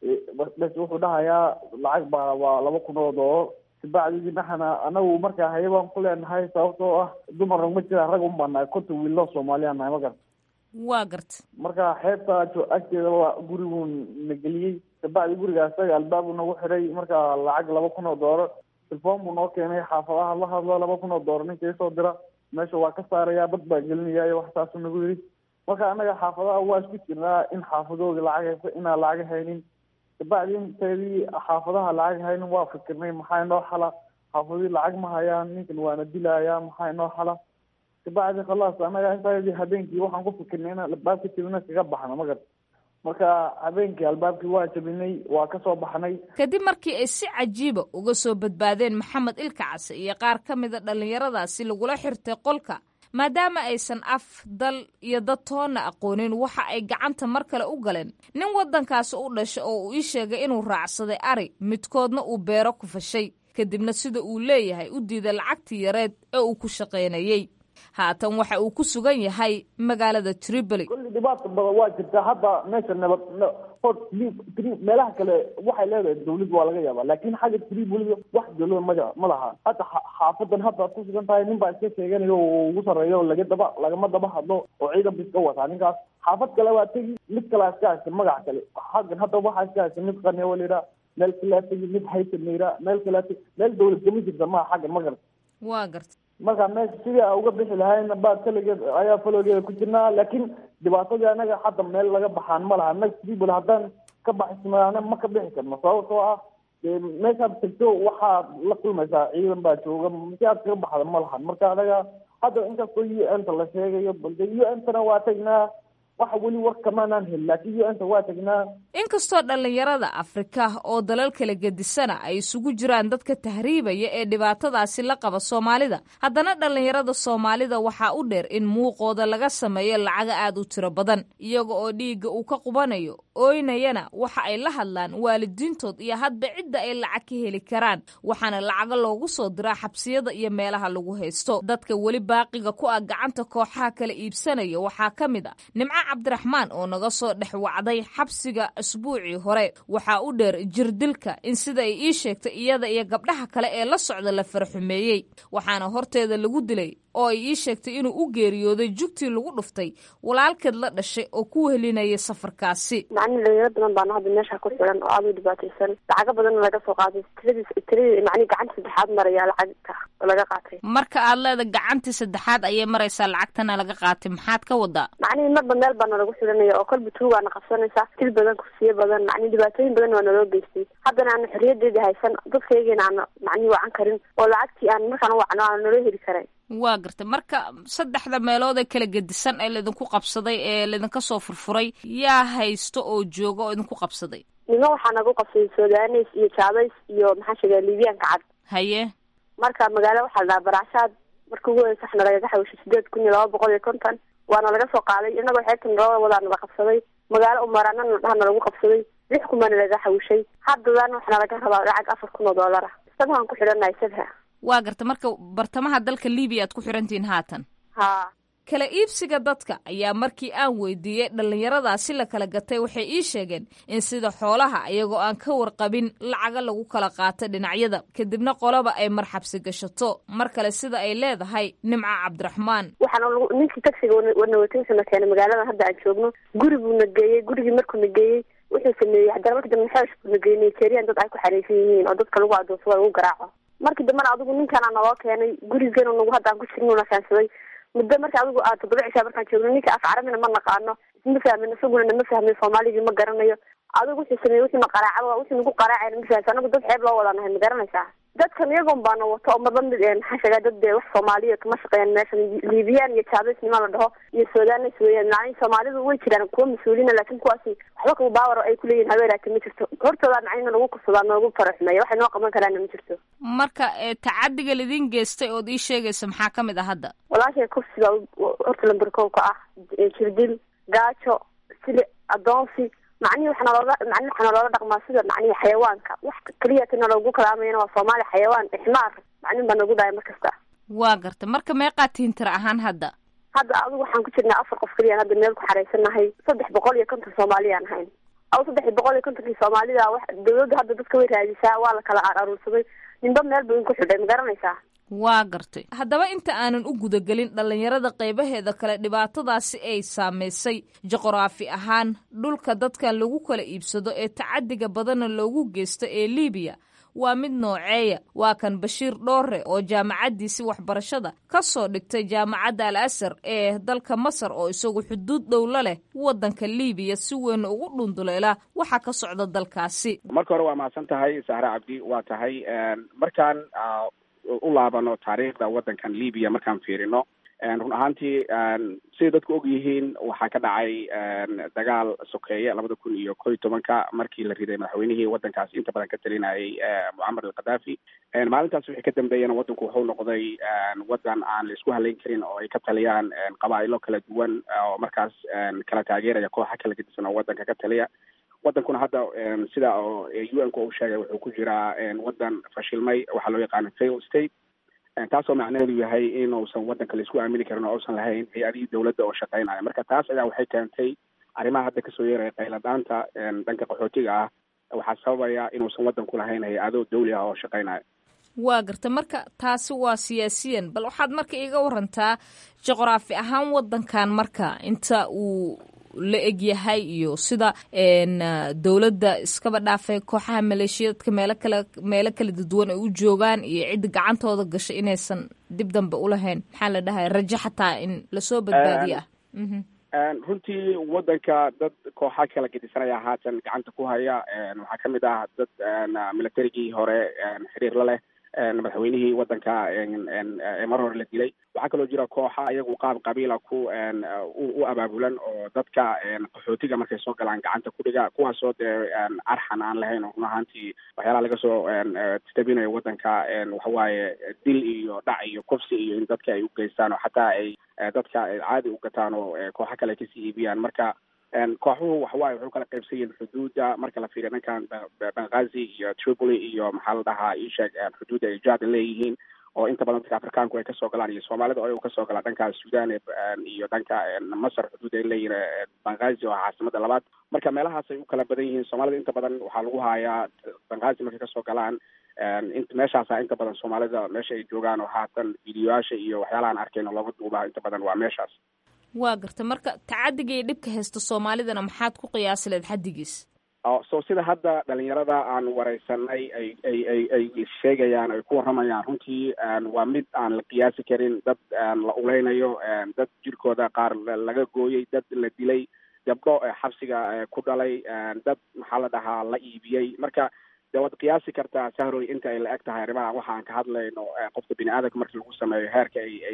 bes wuxuu dhahayaa lacag baa waa laba kun oo doolar kabacdi dhinaxana anagu markaa haye baan ku leenahay sababtoo ah dumarna ma jiraan rag un baa nahay konta wiilo soomaaliya nahay ma garta waa garta marka xeebta agteeda waa guriguu na geliyey kabacdi guriga isaga albaabuu nagu xiray marka lacag laba kun oo doolar telefoon buu noo keenay xaafadaha la hadlo laba kun oo doolar ninka isoo dira meesha waa ka saaraya bad baa gelinaya iyo wax saasuu nagu yidhi marka annaga xaafadaha waa isku jirnaa in xaafadooda lacag hayso inaan lacag haynin kabacdi inteedii xaafadaha lacag haynin waa fikirnay maxaa inoo xala xaafadii lacag ma hayaan ninkan waana dilaya maxaa inoo xala kabacdi khalaas anaga intaadii habeenkii waxaan ku fikirnay inaan albaabka jabina kaga baxno ma garta marka habeenkii albaabkii waa jabinay waa ka soo baxnay kadib markii ay si cajiiba uga soo badbaadeen maxamed ilka case iyo qaar ka mida dhallinyaradaasi lagula xirtay qolka maadaama aysan af dal iyo dad toonna aqoonin waxa ay gacanta mar kale u galeen nin waddankaasi u dhashay oo uu ii sheegay inuu raacsaday ari midkoodna uu beero ku fashay kadibna sida uu leeyahay u diiday lacagtii yareed ee uu ku shaqaynayey haatan waxa uu ku sugan yahay magaalada tripoli kulli dhibaata badan waa jirtaa hadda meesha nabad hor meelaha kale waxay leedahay dawlad waa laga yaabaa laakin xagga tripoli wax dawlada ma ma laha hadda xaafadan hadda ad ku sugan tahay nin baa iska sheeganayo oo ugu sarreeyo o laga daba lagama daba hadlo oo ciidan ba iska wataa ninkaas xaafad kale waa tegi mid kalea iska haysta magac kale xaggan hadda waxaa iska haysta mid qanewa la yidhaha meel kalea tegi mid haysan la yidhaha meel kalea tegi meel dawlad kama jirta maha xaggan ma garta waa garta marka meesha sidii a uga bixi lahayna baa kaligeed ayaa faloogeeda ku jirnaa laakiin dhibaatadii anaga hadda meel laga baxaan ma laha anaga tribol haddaan ka baxismaana ma ka bixi karno sababtoo ah meeshaad tagto waxaad la kulmaysaa ciidan baa jooga si aad kaga baxda ma lahan marka anaga hadda inkastoo u n ta la sheegayo balde u n tana waa tagnaa waxa weli war kamaanaan helin laakiin u n ta waa tagnaa inkastoo dhallinyarada afrika oo dalal kala gedisana ay isugu jiraan dadka tahriibaya ee dhibaatadaasi la qaba soomaalida haddana dhallinyarada soomaalida waxaa u dheer in muuqooda laga sameeyo lacaga aad u tiro badan iyaga oo dhiigga uu ka qubanayo ooynayana waxa ay la hadlaan waalidiintood iyo hadba cidda ay lacag ka heli karaan waxaana lacaga loogu soo diraa xabsiyada iyo meelaha lagu haysto dadka weli baaqiga ku ah gacanta kooxaha kala iibsanaya waxaa ka mid a nimco cabdiraxmaan oo naga soo dhex wacday xabsiga asbuucii hore waxaa u dheer jirdilka in sida ay ii sheegtay iyada iyo gabdhaha kale ee la socda la farxumeeyey waxaana horteeda lagu dilay oo ay ii sheegtay inuu u geeriyooday jugtii lagu dhuftay walaalkeed la dhashay oo ku wehelinayay safarkaasi macni dhalinyaro badan baana hadda meesha ku xiran oo aada u dhibaataysan lacago badan laga soo qaaday tiradii tiradii macni gacanta saddexaad maraya lacagta oo laga qaatay marka aad leeda gacantii saddexaad ayay maraysaa lacagtana laga qaatay maxaad ka wadaa macnihi marba meel baa nalagu xiranaya oo kolba tuugaana qabsanaysa til badan kursiyo badan macni dhibaatooyin badan waa naloo geystay haddana aanu xorriyadeeda haysan dadkaygiina aana macnihi wacan karin oo lacagtii aan markaan wacno aana naloo heli karay waa gartay marka saddexda meelood ee kala gedisan ee laydinku qabsaday ee laydinka soo furfuray yaa haysto oo jooga oo idinku qabsaday nimo waxaa nagu qabsaday sudanes iyo jaabays iyo maxaa sheega libiyaanka cad haye marka magaalo waxaa la dhahaa baracshaad marka ugu horeysa waxna lagaga xawishay sideed kun iyo laba boqol iyo konton waana laga soo qaaday inagoo xeebta naloo wadaa nala qabsaday magaalo umaraana dhaha nalagu qabsaday lix kumana laga xawishay haddadan waxaana laga rabaa lacag afar kun oo doolar ah sabhaan ku xidhanahay sabha waa garta marka bartamaha dalka libiya aad ku xirantihiin haatan ha kala iibsiga dadka ayaa markii aan weydiiyey dhallinyaradaasi la kala gatay waxay ii sheegeen in sida xoolaha iyagoo aan ka warqabin lacaga lagu kala qaato dhinacyada kadibna qolaba ay marxabsi gashato mar kale sida ay leedahay nimca cabdiraxmaan waxaana ninkii taxiga wanawatnsana keenay magaaladan hadda aan joogno guri buu na geeyey gurigii markuu na geeyey wuxuu sameeyey haddana markii dambe xeesh buu na geeyey nigerian dad ay ku xareysan yihiin oo dadka lagu adoonsado lagu garaaco markii dambena adigu ninkaana naloo keenay gurigana nagu hadda aan ku jirnuna keensaday muddo marka adigu aad toddoba cishaa markaan joogno ninka af carabina ma naqaano isma fahmin isaguna nama fahmin soomaaligii ma garanayo adigu wuxuu sameeyey wuxuuna qaraaca wuxuu nagu qaraacayna ma fahamsa anagu dad xeeb loo wada nahay ma garanaysaa dadkan iyagoon baana wato oo marba mid maxaa sheegaa dad dee wax soomaaliya kama shaqeeyaan meeshan liibiyaan iyo jaabesnima la dhaho iyo sudanes weeyaan macnihi soomaalidu way jiraan kuwa mas-uuliina laakin kuwaasi waxba kaba baawar ay kuleeyihin habeeraata ma jirto hortooda macnina lagu kursadaa noogu faraxmeeya waxay noo qaban karaana ma jirto marka tacadiga lidin geystay ood ii sheegaysa maxaa ka mid ah hadda walaashay kufsiga horta lamberkow ka ah jirdil gaajo sili adoonsi macnihi waxaa nalooga macnihi waxaa naloola dhaqmaa sida macnihi xayawaanka wax keliya tina loogu kalaamayana waa soomaali xayawaan ixmaar macnin baa nagu dhahay mar kasta waa garta marka meeqaa tihin tira ahaan hadda hadda adigu waxaan ku jirnaa afar qof keliyaan hadda meel ku xareysannahay saddex boqol iyo konton soomaaliyaan ahayn aw saddex boqol iyo kontonkii soomaalida wax dawladda hadda dadka way raadisaa waa la kala aruursaday ninba meel buu inku xidhay ma garanaysaa waa gartay haddaba inta aanan u gudagelin dhallinyarada qaybaheeda kale dhibaatadaasi ay saamaysay juqraafi ahaan dhulka dadkan lagu kala iibsado ee tacadiga badanna loogu geysto ee liibiya waa mid nooceeya waa kan bashiir dhoore oo jaamacaddiisi waxbarashada ka soo dhigtay jaamacadda al asar ee dalka masar oo isagu xuduud dhowla leh waddanka liibiya si weyn ugu dhunduleela waxaa ka socda dalkaasi marka hore waa mahadsan tahay sahre cabdi waa tahay markaan u laabano taariikhda waddankan libiya markaan fiirino run ahaantii siday dadku og yihiin waxaa ka dhacay dagaal sokeeye labada kun iyo ko iyo tobanka markii la riday madaxweynihii waddankaas inta badan ka talinayay mucamar al khadaafi maalintaas wixii ka dambeeyana waddanku wuxuu noqday waddan aan la isku halayn karin oo ay ka taliyaan qabaa'ilo kala duwan oo markaas kala taageeraya kooxa kala gedisan oo waddanka ka taliya waddankuna hadda sida oo u n ku uu sheegay wuxuu ku jiraa waddan fashilmay waxaa loo yaqaana fail state taasoo macnaheedu yahay inuusan waddanka laisku aamini karin oo uusan lahayn hay-adihii dowladda oo shaqeynaya marka taas ayaa waxay keentay arrimaha hadda kasoo yeeraya qayladhaanta dhanka qaxootiga ah waxaa sababaya inuusan waddanku lahayn hay-ado dawli ah oo shaqeynaya waa garta marka taasi waa siyaasiyan bal waxaad marka iiga warantaa juqraafi ahaan waddankan marka inta uu la egyahay iyo sida dowladda iskaba dhaafay kooxaha maleeshiyadka meelo kale meelo kala duwan ay u joogaan iyo cidda gacantooda gashay inaysan dib dambe ulahayn maxaa la dhahay rajo xataa in lasoo badbaadiyo ah runtii waddanka dad kooxa kala gedisanaya haatan gacanta ku haya waxaa ka mid ah dad militarigii hore xiriir la leh madaxweynihii waddanka mar hore la dilay waxaa kaloo jira kooxa iyagu qaab qabiila ku u abaabulan oo dadka qaxootiga markay soo galaan gacanta ku dhiga kuwaasoo dee arxan aan lahayn oo run ahaantii waxyaalaha laga soo tabinayo waddanka waxawaaye dil iyo dhac iyo kufsi iyo in dadka ay u geystaan oo xataa ay dadka caadi u gataan oo kooxo kale kasii iibiyaan marka kooxuhu waxawaaye wuxuu kala qaybsan yihin xuduudda marka la fiiriyo dhankan benghazi iyo tripoli iyo maxaa la dhahaa isheeg xuduudda ay jada leeyihiin oo inta badan dadka afrikaanku ay kasoo galaan iyo soomaalida oo kasoo galaan dhanka sudan iyo dhanka masar xuduud ay leeyihin benghazi oo caasimada labaad marka meelahaas ay u kala badan yihiin soomaalida inta badan waxaa lagu hayaa benghazi markay kasoo galaan meeshaasa inta badan soomaalida meesha ay joogaan oo haatan videoyaasha iyo waxyaalahaan arkayno looga duubaa inta badan waa meeshaas waa garta marka tacadiga iyo dhibka haysta soomaalidana maxaad ku qiyaasi leed xaddigiis so sida hadda dhalinyarada aan wareysanay ay ay ay ay sheegayaan ay ku warramayaan runtii waa mid aan la qiyaasi karin dad la uleynayo dad jirkooda qaar laga gooyey dad la dilay gabdho xabsiga ku dhalay dad maxaa la dhahaa la iibiyey marka de waad qiyaasi kartaa sahroy inta ay la eg tahay arrimaha waxa aan ka hadlayno qofka bini aadamka markii lagu sameeyo heerka ay ay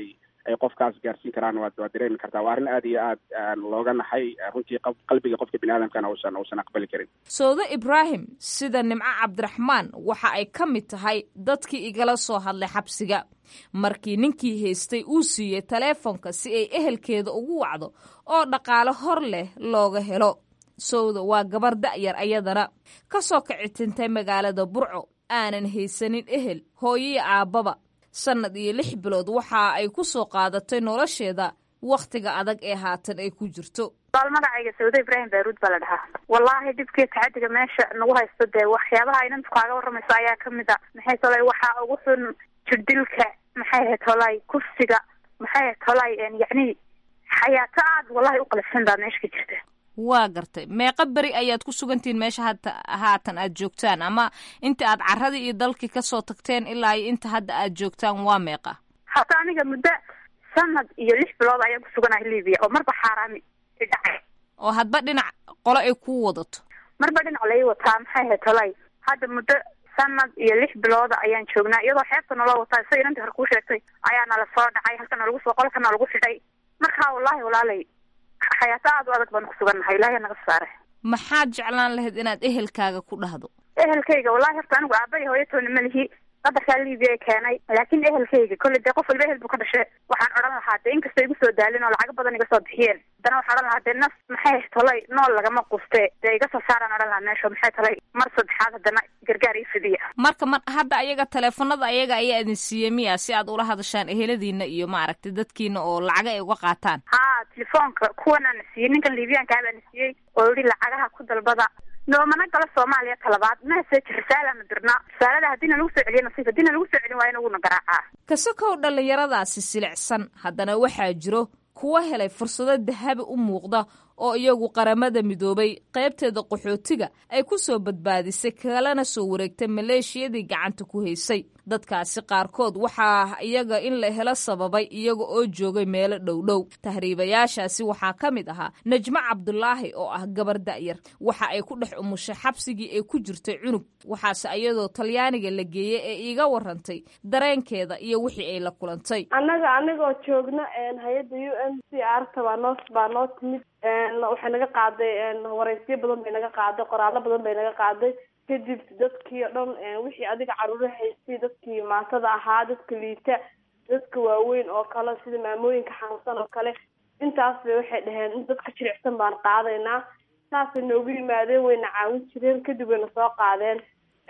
ay qofkaas gaarsiin karaan waad waad dareemi kartaa waa arrin aad iyo aad looga naxay runtii qalbiga qofka bini aadamkana uusan uusan aqbali karin sowde ibraahim sida nimco cabdiraxmaan waxa ay ka mid tahay dadkii igala soo hadlay xabsiga markii ninkii haystay uu siiyey taleefonka si ay ehelkeeda ugu wacdo oo dhaqaale hor leh looga helo sowda waa gabar da'yar ayadana ka soo kicitintay magaalada burco aanan haysanin ehel hooyii aabbaba sannad iyo lix bilood waxa ay ku soo qaadatay nolosheeda wakhtiga adag ee haatan ay ku jirto wal magacayga sawde ibraahim baaruud baa la dhahaa wallaahi dhibkii tacadiga meesha nagu haysto dee waxyaabaha inantu kaaga warramayso ayaa kamid a maxay tolay waxaa ugu xun jirdilka maxay ahayd tolay kufsiga maxay ahayd tolay yacni xayaato aad wallahi u qalafsan baa meesha ka jirta waa gartay meeqa beri ayaad ku sugantihiin meesha hata haatan aad joogtaan ama inta aad carradii iyo dalkii kasoo tagteen ilaa iyo inta hadda aad joogtaan waa meeqa hata aniga muddo sanad iyo lix bilood ayaan ku suganahay libiya oo marba xaaraami idhacay oo hadba dhinac qolo ay kuu wadato marba dhinac lai wataa maxay ahayd tolay hadda muddo sanad iyo lix bilooda ayaan joognaa iyadoo xeebta naloo wataa sida inantii hore kuu sheegtay ayaa nala soo dhacay halkana lagu soo qolkana lagu xidhay marka wallaahi walaalay xayaato aad u adag baan ku sugannahay ilaahay naga saare maxaad jeclaan lahayd inaad ehelkaaga ku dhahdo ehelkayga wallahi horta anigu aabba iyo hooyatoona ma lihi qadarkaa libiya ee keenay laakiin ehelkayga kolley dee qof walba ehel buu ka dhashe waxaan odhan lahaa dee inkastoo igu soo daalin oo lacago badan iga soo bixiyeen haddana waxaan odhan lahaa dee nas maxay tolay nool lagama quste dee iga soo saaraan odhan lahaa meesha maxay tolay mar saddexaad haddana gargaar ii fidiya marka mar hadda ayaga taleefanada ayaga ayaa idin siiyey miya si aad ula hadashaan eheladiina iyo maaragtay dadkiina oo lacaga ay uga qaataan ha telefoonka kuwanaana siiyey ninkan libiyaankaa baana siiyey oo yihi lacagaha ku dalbada noomana galo soomaaliya talabaad message risaalaana dirnaa risaalada haddiina lagu soo celiyo nasiif haddiina lagu soo celin waayana wuuna garaacaa kasakow dhallinyaradaasi silicsan haddana waxaa jiro kuwa helay fursado dahabi u muuqda oo iyagu qaramada midoobay qaybteeda qaxootiga ay ku soo badbaadisay kalana soo wareegtay maleeshiyadii gacanta ku haysay dadkaasi qaarkood waxaa iyaga in la helo sababay iyaga oo joogay meelo dhowdhow tahriibayaashaasi waxaa ka mid ahaa najmo cabdulaahi oo ah gabar da'yar waxa ay ku dhex umushay xabsigii ay ku jirtay cunug waxaase iyadoo talyaaniga la geeyey ee iiga warantay dareenkeeda iyo wixii ay la kulantay annaga anigoo joogna hay-adda u n c r ta baa noo baa noo timid waxay naga qaaday wareysyo badan bay naga qaaday qoraallo badan bay naga qaaday kadib dadkii o dhan wixii adiga caruuro haystay dadkii maatada ahaa dadka liita dadka waaweyn oo kale sida maamooyinka xanuunsan oo kale intaas bay waxay dhaheen in dadka jiricsan baan qaadaynaa saasay noogu yimaadeen wayna caawin jireen kadib wayna soo qaadeen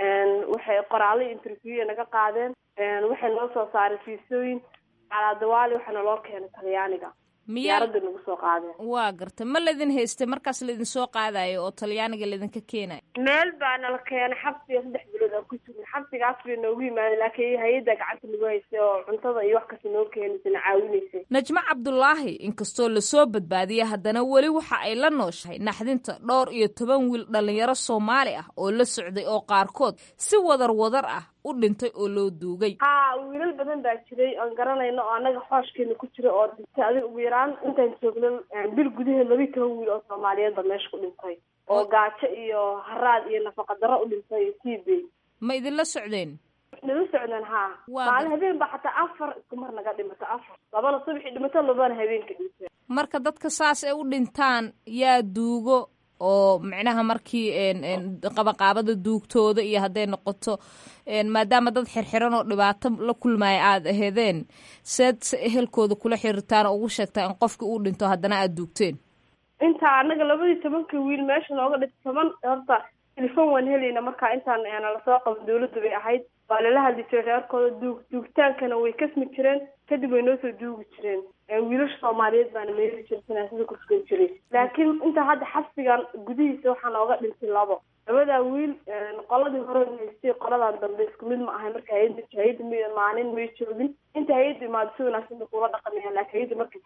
waxay qoraallo interview naga qaadeen waxay noo soo saaray fiisooyin calaadawaali waxaana loo keenay talyaaniga diyaaradda nagu soo qaadeen waa garta ma laydin haystay markaas laydin soo qaadayo oo talyaaniga laydinka keenayo meel baa nala keenay xabsiga saddex bilood aan ku jirnay xabsigaas bay noogu yimaadeen laakiin hay-adda gacanta nagu haysay oo cuntada iyo wax kasta noo keenaysay na caawinaysay najmo cabdulaahi inkastoo lasoo badbaadiyay haddana weli waxa ay la nooshahay naxdinta dhowr iyo toban wiil dhallinyaro soomaali ah oo la socday oo qaarkood si wadar wadar ah u dhintay oo loo duugay ha wiilal badan baa jiray aan garanayno oo annaga xooskeena ku jira oo dhintay adiga ugu yaraan intaan joogno bil gudaheed laba iyo toban wiil oo soomaaliyeed ba meesha ku dhintay oo gaajo iyo haraad iyo nafaqa darro u dhintay iyo tiibey ma idinla socdeen nala socdeen ha maalin habeen ba xataa afar isku mar naga dhimato afar labana subaxii dhimato labana habeenka dhintay marka dadka saas ay u dhintaan yaa duugo oo micnaha markii qabaqaabada duugtooda iyo hadday noqoto maadaama dad xirxiran oo dhibaato la kulmaya aada aheedeen seed se ehelkooda kula xiriirtaan oo ugu sheegtaa in qofki uu dhinto haddana aada duugteen intaa anaga labadii tobanka wiil meesha nooga dhintay toban horta telefon waan helayna markaa intaan lasoo qaban dawladda bay ahayd waa lala hadli jiray reerkooda duug duugtaankana way kasmi jireen kadib way noo soo duugi jireen wiilasha soomaaliyeed baana meeri jiray sinaasada kursugan jiray laakiin inta hadda xabsigan gudihiisa waxaa nooga dhintay labo labadaa wiil qoladii hore haystay qoladan dambe isku mid ma ahay marka hayada hayada m maalin may joogin inta hayada imaado si wanaagsan bay kula dhaqamayaan laakiin hayada markay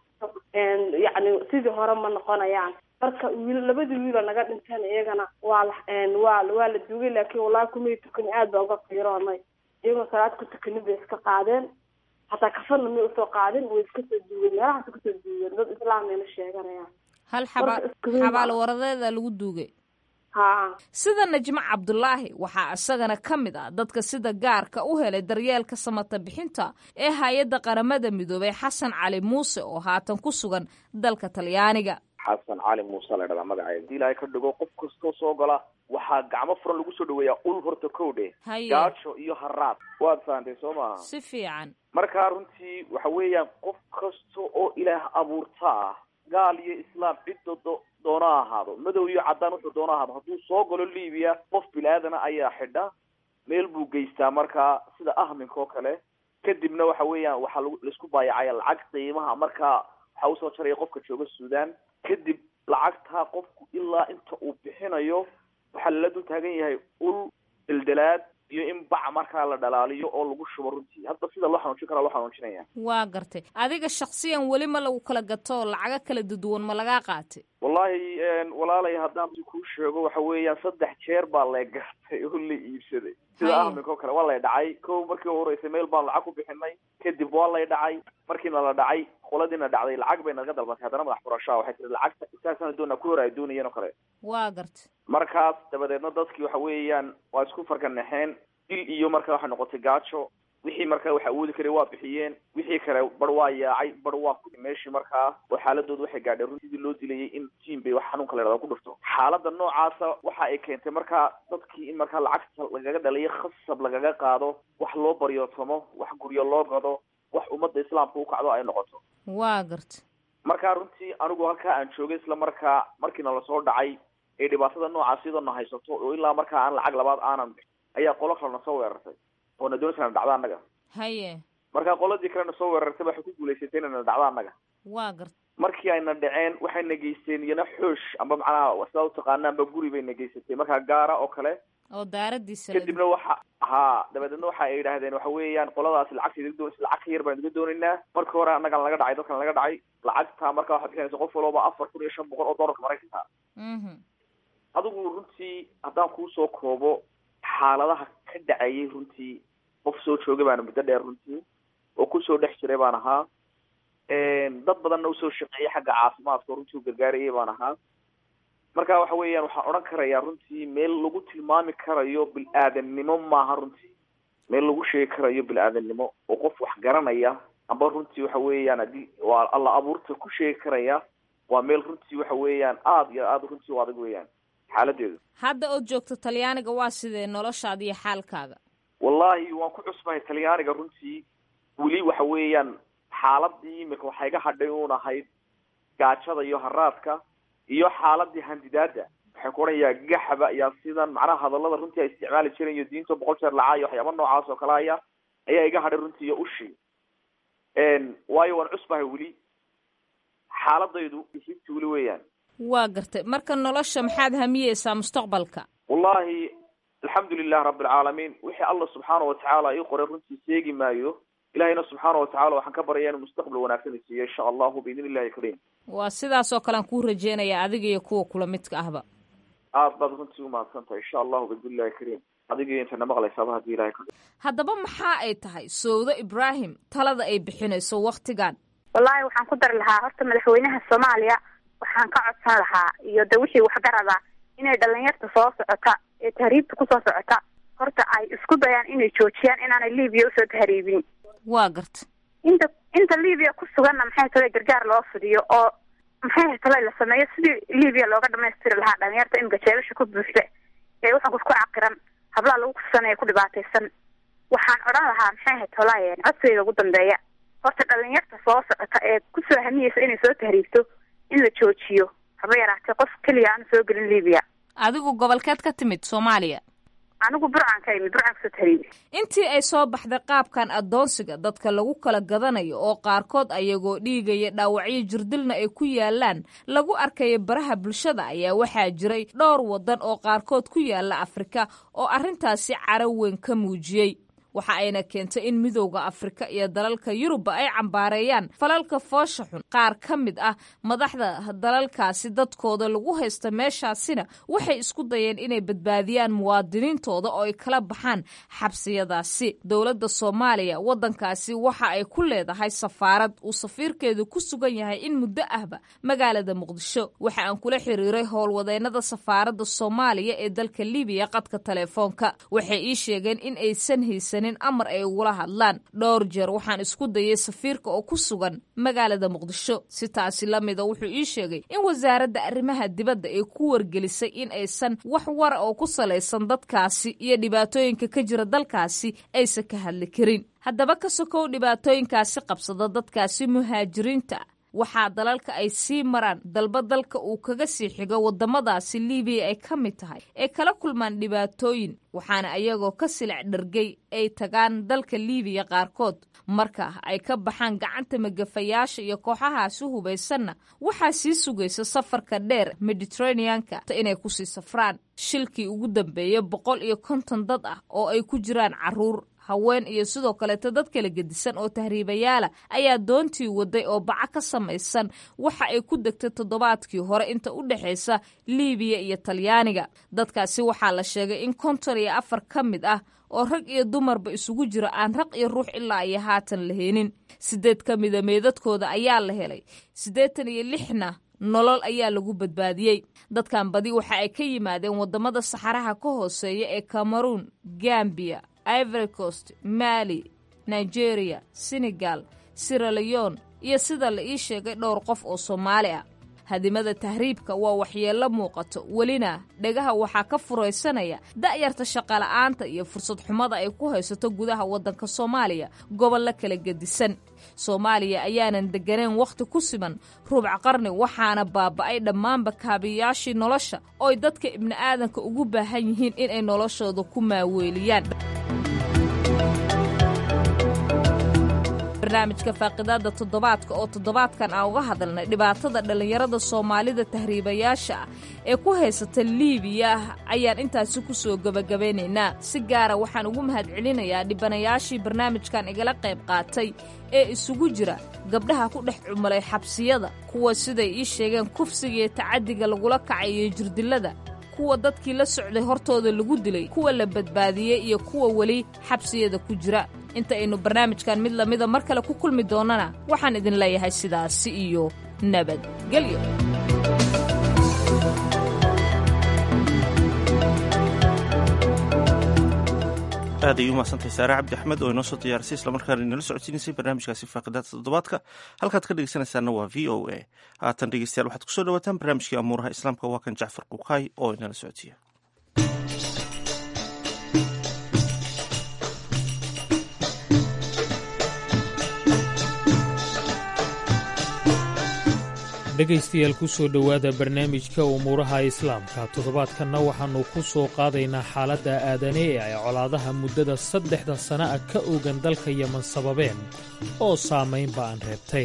yacni sidii hore ma noqonayaan marka wiil labadii wiiloo naga dhinteen iyagana waa la waa waa la duugay laakiin wallahi kumay tukan aad baa uga qiiroonay iyagoo salaad ku tukanin bay iska qaadeen hataa kafanna may usoo qaadin way iska soo duugeen meelahaas kasoo duugeen dad islaambayna sheeganayaan hal xaba xabaal waradeeda lagu duugay ha sida najmo cabdulaahi waxaa isagana ka mid ah dadka sida gaarka u helay daryeelka samata bixinta ee hay-adda qaramada midoobay xasan cali muuse oo haatan ku sugan dalka talyaaniga xasan cali muuse la dhahdaa magaceeda hadii ilaahay ka dhigo qof kastoo soo gola waxaa gacmo furan lagu soo dhaweeyaa ul horta kowdhe Haye. gaajo iyo haraad waad fahantay soo maaha si fiican markaa runtii waxa weeyaan qof kasta oo ilaah abuurta ah gaal iyo islaam cidda do doona ha ahaado madow iyo caddaan wuxuu doona ha ahaado hadduu soo galo libiya qof bilaadan ayaa xidha meel buu geystaa markaa sida ahminka oo kale kadibna waxa weeyaan waxaa lagu laisku baayacaya lacag qiimaha markaa waxaa usoo jaraya qofka jooga suudaan kadib lacagtaa qofku ilaa inta uu bixinayo waxaa lala dul taagan yahay ul deldelaad iyo in bac markaa la dhalaaliyo oo lagu shubo runtii hadda sida loo xanuujin karaa loo xanuujinaya waa gartay adiga shaksiyan weli ma lagu kala gato lacago kala duduwan ma lagaa qaatay wallahi walaalay haddaan kuu sheego waxa weeyaan saddex jeer baa la gartay oo la iibsaday sida Haye. ahminka oo kale waa lay dhacay ko markii u horeysay meel baan lacag ku bixinay kadib waa lay dhacay markiina la dhacay qoladiina dhacday lacag bay naga dalbatay haddana madax furashaa waxay tiri lacagta intaasana doonaa ku hor ay doonayeen oo kale waa gartay markaas dabadeedna dadkii waxa weeyaan waa isku farganaxeen dil iyo marka waxay noqotay gaajo wixii markaa wax awoodi karay waa bixiyeen wixii kale bar waa yaacay bar waa ku meeshii markaa oo xaaladooda waxay gaadheen run sidii loo dilayay in tiim bay wax xanuunka la yidhahdo ku dhufto xaaladda noocaasa waxa ay keentay markaa dadkii in markaa lacagta lagaga dhaliyo khasab lagaga qaado wax loo baryootomo wax guryo loo gado wax ummadda islaamka u kacdo ay noqoto waa gartay markaa runtii anigu halkaa aan joogay isla markaa markiina lasoo dhacay ee dhibaatada noocaas iyadoo haysato oo ilaa markaa aan lacag labaad aanan bixin ayaa qolo kale na soo weerartay oo na doonaysa na dhacdo annaga haye markaa qoladii kale na soo weerartay waxay ku guulaysatay inay na dhacdo annaga waa gartay markii ayna dhaceen waxay na geysteen iyana xoosh amba macnaha sidaa utaqaanaanba guri bay na geysatay markaa gaara oo kale oo daaradiisa la kadibna waxa ha dabadeedna waxa ay yidhaahdeen waxa weeyaan qoladaasi lacagta idiga doon lacag ka yar baan idiga doonaynaa markii hore annagan laga dhacay dadkan laga dhacay lacagta markaa waxaad bixinaysa qof walba afar kun iyo shan boqol oo doolarka maraykanka Mhm. adigu runtii haddaan kuusoo koobo xaaladaha ka dhacayay runtii qof soo joogay baana muddo dheer runtii oo kusoo dhex jiray baan ahaa dad badanna usoo shaqeeyay xagga caafimaadka oo runtii u gargaarayay baan ahaa marka waxa weeyaan waxaan odhan karayaa runtii meel lagu tilmaami karayo bil-aadannimo maaha runtii meel lagu sheegi karayo bil-aadannimo oo qof wax garanaya amba runtii waxa weeyaan haddii waa alla abuurta ku sheegi karaya waa meel runtii waxa weeyaan aada iyo aada runtii u adag weeyaan xaaladeedu hadda ood joogto talyaaniga waa sidee noloshaada iyo xaalkaaga wallahi waan ku cusbahay talyaaniga runtii weli waxa weeyaan xaaladii imika waxay ga hadhay uun ahayd gaajada iyo haraadka iyo xaaladii handidaada waxay ku odhanayaa gaxba ayaa sidan macnaha hadallada runtii ay isticmaali jireen iyo diinta boqol jeer lacaa iyo waxyaaba noocaas oo kale aya ayaa iga hadhay runtii iyo ushi waayo waan cusbahay weli xaaladaydu hibti weli weeyaan waa gartay marka nolosha maxaad hamiyeysaa mustaqbalka wallahi alxamdu lilah rabi alcaalamiin wixii allah subxaana watacaala ii qoray runtii seegi maayo ilahayna subxaana watacala waxaan ka baryaa inuu mustaqbal wanaagsan isiiyo insha allahu biidn illahi kariim waa sidaas oo kale aan kuu rajeynayaa adiga iyo kuwa kula midka ahba aad baad runtii umahadsan tahay insha allahu biidn illahi kariim adiga iyo intana maqlaysaaba haddii ilahay ka haddaba maxaa ay tahay sowdo ibraahim talada ay bixinayso waktigan wallaahi waxaan ku dari lahaa horta madaxweynaha soomaaliya waxaan ka codsan lahaa iyo de wixii waxgarada inay dhalinyarta soo socota ee tahriibta kusoo socota horta ay isku dayaan inay joojiyaan inaanay libiya usoo tahriibin waa garta inta inta libiya ku suganna maxay tale gargaar loo fidiyo oo maxay tale la sameeyo sidii libiya looga dhamaystiri lahaa dhalinyarta imika jeelasha ku buuxda ee waxaan ku caqiran hablaha lagu kusanaya ku dhibaataysan waxaan odhan lahaa maxay ahayd tolaaye codsigayga ugu dambeeya horta dhalinyarta soo socota ee kusoo hamiyeysa inay soo tahriibto in la joojiyo haba yaraatee qof keliya aanu soo gelin libiya adigu gobolkeed ka timid soomaaliya anigu burcaan ka imid burcaan kasoo tahriibi intii ay soo baxday qaabkan addoonsiga dadka lagu kala gadanayo oo qaarkood ayagoo dhiigaya dhaawacyo jirdilna ay ku yaalaan lagu arkaya baraha bulshada ayaa waxaa jiray dhowr waddan oo qaarkood ku yaala afrika oo arrintaasi caro weyn ka muujiyey waxa ayna keentay in midowda afrika iyo dalalka yurubba ay cambaareeyaan falalka foosha xun qaar ka mid ah madaxda dalalkaasi dadkooda lagu haysta meeshaasina waxay isku dayeen inay badbaadiyaan muwaadiniintooda oo ay kala baxaan xabsiyadaasi dowladda soomaaliya waddankaasi waxa ay ku leedahay safaarad uu safiirkeedu ku sugan yahay in muddo ahba magaalada muqdisho waxa aan kula xiriiray howlwadeennada safaaradda soomaaliya ee dalka libiya qadka telefoonka waxay ii sheegeen in aysan haysanin amar ay ugula hadlaan dhowr jeer waxaan isku dayay safiirka oo ku sugan magaalada muqdisho si taasi la mida wuxuu ii sheegay in wasaaradda arrimaha dibadda ay ku wargelisay in aysan wax wara oo ku salaysan dadkaasi iyo dhibaatooyinka ka jira dalkaasi aysan ka hadli karin haddaba ka sokow dhibaatooyinkaasi qabsada dadkaasi muhaajiriinta waxaa dalalka ay sii maraan dalba dalka uu kaga sii xigo wadamadaasi libiya ay ka mid tahay ay kala kulmaan dhibaatooyin waxaana ayagoo ka silic dhargay ay tagaan dalka libiya qaarkood marka ay ka baxaan gacanta magafayaasha iyo kooxahaasi hubaysanna waxaa sii sugaysa safarka dheer mediteraneanka inay kusii safraan shilkii ugu dambeeya boqol iyo konton dad ah oo ay ku jiraan caruur haween iyo sidoo kaleeto dad kala gedisan oo tahriibayaala ayaa doontii waday oo baca ka samaysan waxa ay ku degtay toddobaadkii hore inta u dhexaysa liibiya iyo talyaaniga dadkaasi waxaa la sheegay in konton iyo afar ka mid ah oo rag iyo dumarba isugu jira aan raq iyo ruux ilaa iyo haatan la heenin siddeed ka mida meedadkooda ayaa la helay siddeetan iyo lixna nolol ayaa lagu badbaadiyey dadkan badi waxa ay ka yimaadeen waddamada saxaraha ka hooseeya ee cameroon gambiya ivory coast mali nigeria senegal siraleon iyo sida la ii sheegay dhowr qof oo soomaali ah hadimada tahriibka waa waxyeello muuqato welina dhegaha waxaa ka furaysanaya da'yarta shaqola'aanta iyo fursad xumada ay ku haysato gudaha waddanka soomaaliya gobollo kala gedisan soomaaliya ayaanan degganayn wakhti ku siman ruubc qarni waxaana baaba'ay dhammaanba kaabiyayaashii nolosha ooy dadka ibni'aadanka ugu baahan yihiin inay noloshooda ku maaweeliyaan barnaamijka faaqidaada toddobaadka oo toddobaadkan aan uga hadalnay dhibaatada dhallinyarada soomaalida tahriibayaasha ah ee ku haysata liibiya ayaan intaasi ku soo gebagabaynaynaa si gaara waxaan ugu mahadcelinayaa dhibanayaashii barnaamijkan igala qayb qaatay ee isugu jira gabdhaha ku dhex cumulay xabsiyada kuwa siday ii sheegeen kufsiga iyo tacaddiga lagula kacay iyo jirdilada kuwa dadkii la socday hortooda lagu dilay kuwa la badbaadiyey iyo kuwa weli xabsiyada ku jira inta aynu barnaamijkan mid lamida mar kale ku kulmi doonnana waxaan idin leeyahay sidaasi iyo nabadgelyo aad ay u mahadsantahay saare cabdi axmed oo inoo soo diyaarisay islamarkaana inala socodsiinaysay barnaamijkaasi faaqidaada toddobaadka halkaad ka dhegeysanaysaana waa v o a haatan dhegeystayaal waxaad kusoo dhawaataan barnaamijkii amuuraha islaamka waa kan jacfar kukaay oo inala socodsiiya dhegaystayaal ku soo dhowaada barnaamijka umuuraha islaamka toddobaadkanna waxaannu ku soo qaadaynaa xaaladda aadane ee ay colaadaha muddada saddexda sana ah ka ogan dalka yeman sababeen oo saamaynba aan reebtay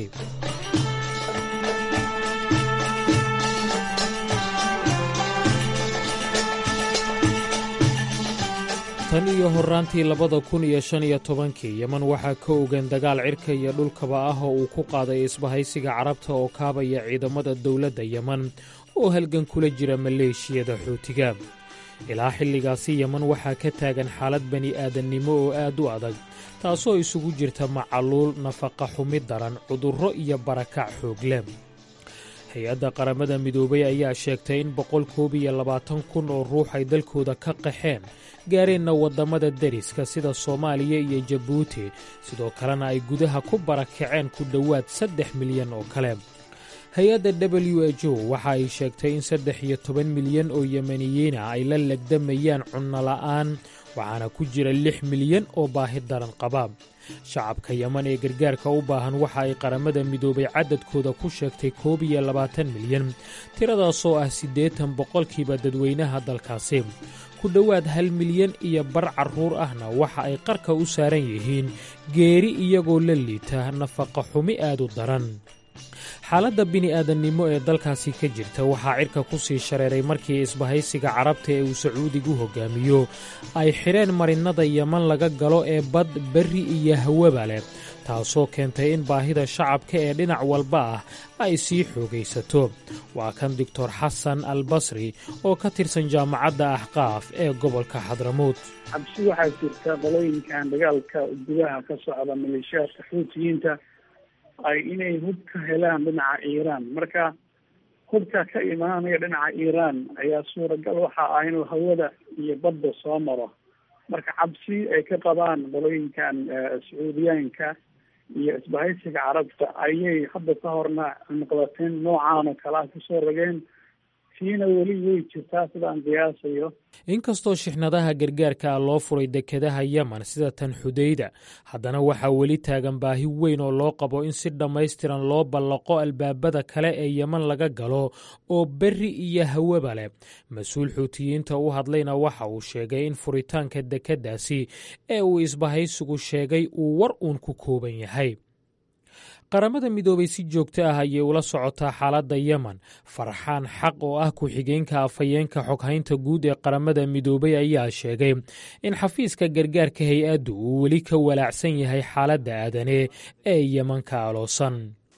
tan iyo horraantii labada kun iyo shan iyo tobankii yeman waxaa ka ogan dagaal cirka iyo dhulkaba ah oo uu ku qaaday isbahaysiga carabta oo kaabaya ciidamada dowladda yeman oo halgan kula jira maleeshiyada xuutiga ilaa xilligaasi yeman waxaa ka taagan xaalad bani'aadannimo oo aad u adag taasoo isugu jirta macaluul nafaqa xumi daran cudurro iyo barakac xoogle hay-adda qaramada midoobay ayaa sheegtay in boqol koob iyo labaatan kun oo ruux ay dalkooda ka qaxeen gaareenna waddamada deriska sida soomaaliya iyo jabuuti sidoo kalena ay gudaha ku barakaceen ku dhowaad saddex milyan oo kale hay-adda w h o waxa ay sheegtay in saddex iyo toban milyan oo yemaniyiina ay la legdamayaan cunnola'aan waxaana ku jira lix milyan oo baahi daran qaba shacabka yeman ee gargaarka u baahan waxa ay qaramada midoobay cadadkooda ku sheegtay koob iyo labaatan milyan tiradaasoo ah siddeetan boqolkiiba dadweynaha dalkaasi ku dhowaad hal milyan iyo bar carruur ahna waxa ay qarka u saaran yihiin geeri iyagoo la liita nafaqa xumi aad u daran xaaladda bini'aadannimo ee dalkaasi ka jirta waxaa cirka ku sii shareeray markii isbahaysiga carabta ee uu sacuudigu hoggaamiyo ay xidheen marinnada yeman laga galo ee bad berri iyo hawaba leh taasoo keentay in baahida shacabka ee dhinac walba ah ay sii xoogaysato waa kan doctor xasan al basri oo ka tirsan jaamacadda axqaaf ee gobolka xadramuud cabsi waxaa jirta qolooyinkan dagaalka gudaha ka socda maleeshiyaadka xuutiyiinta ay inay hub ka helaan dhinaca iiraan marka hubka ka imaanaya dhinaca iiraan ayaa suuragal waxa ah inuu hawada iyo badda soo maro marka cabsi ay ka qabaan qolooyinkan sacuudiyaanka iyo isbahaysiga carabta ayay hadda ka horna noqdateen noocaan oo kale ah kusoo rogeen tiina weli way jirtaa sidaan qiyaasayo inkastoo shixnadaha gargaarka ah loo furay dekedaha yemen sida tan xudayda haddana waxaa weli taagan baahi weyn oo loo qabo in si dhammaystiran loo ballaqo albaabada kale ee yemen laga galo oo berri iyo hawaba leh mas-uul xuutiyiinta u hadlayna waxa uu sheegay in furitaanka dekeddaasi ee uu isbahaysigu sheegay uu war uun ku kooban yahay qaramada midoobay si joogto ah ayay ula socotaa xaaladda yemen farxaan xaq oo ah ku-xigeenka afhayeenka xoghaynta guud ee qaramada midoobay ayaa sheegay in xafiiska gargaarka hay-addu uu weli ka walaacsan yahay xaaladda aadane ee yemen ka aloosan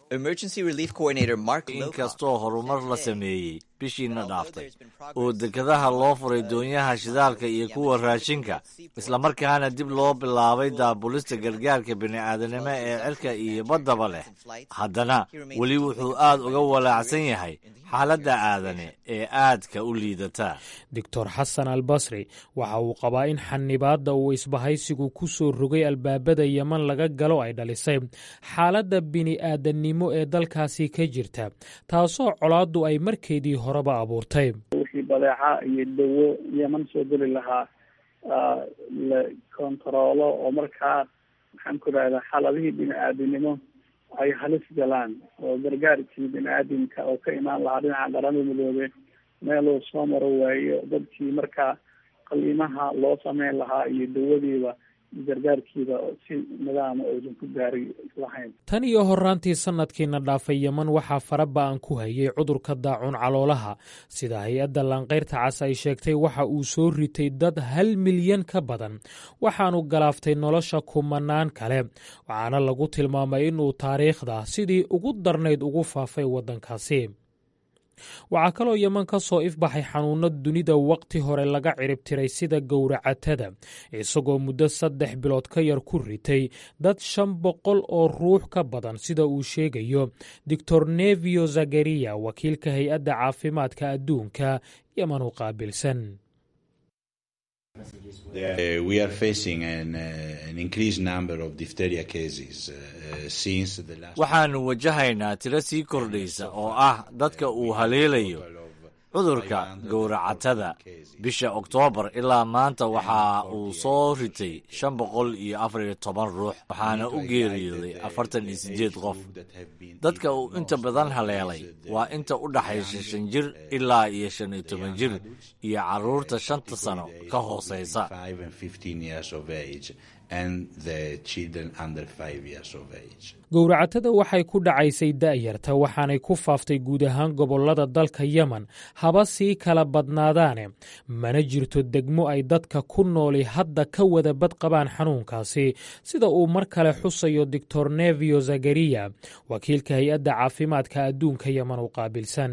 inkastoo horumar la sameeyey bishiina dhaaftay oo dekadaha loo furay doonyaha shidaalka iyo kuwa raashinka islamarkaana dib loo bilaabay daabulista gargaarka bini'aadanimo ee cirka iyo baddaba leh haddana weli wuxuu aad uga walaacsan yahay xaaladda aadane ee aadka u liidata doctor xasan al basri waxa uu qabaa in xanibaadda uu isbahaysigu ku soo rogay albaabada yemen laga galo ay dhalisay xaaladda bini'aadanimo ee dalkaasi ka jirta taasoo colaaddu ay markeedii horeba abuurtay wixii badeeca iyo dawo yeman soo geli lahaa la kontaroolo oo markaa maxaan ku rahdaa xaaladihii bini-aadinimo ay halis galaan oo gargaarkii bini-aadamka oo ka imaan lahaa dhinaca qaramada midoobe meeluu soo maro waayo dadkii markaa qaliimaha loo sameyn lahaa iyo dawadiiba gargaarkiiba si nidaama uusan ku gaari lahayn tan iyo horaantii sanadkiina dhaafay yeman waxaa fara ba-an ku hayay cudurka daacuun caloolaha sida hay-adda laanqayrta cas ay sheegtay waxa uu soo ritay dad hal milyan ka badan waxaanu galaaftay nolosha kumanaan kale waxaana lagu tilmaamay inuu taariikhda sidii ugu darnayd ugu faafay waddankaasi waxaa kaloo yeman ka soo ifbaxay xanuunno dunida waqti hore laga ciribtiray sida gowracatada isagoo muddo saddex bilood ka yar ku ritay dad shan boqol oo ruux ka badan sida uu sheegayo doctor nevio zakariya wakiilka hay-adda caafimaadka adduunka yeman u qaabilsan waxaannu wajahaynaa tiro sii kordhaysa oo ah dadka uu haleelayo cudurka gowracatada bisha oktoobar ilaa maanta waxa uu soo ritay shan boqol iyo afar iyo toban ruux waxaana u geeriyooday afartan iyo siddeed qof dadka uu inta badan haleelay waa inta u dhaxaysa shan jir ilaa iyo shan iyo toban jir iyo carruurta shanta sano ka hooseysa gowracatada waxay ku dhacaysay da'yarta waxaanay ku faaftay guud ahaan gobollada dalka yemen haba sii kala badnaadaane mana jirto degmo ay dadka ku nooli hadda ka wada bad qabaan xanuunkaasi sida uu mar kale xusayo doctor nevio zakariya wakiilka hay-adda caafimaadka adduunka yemen u qaabilsan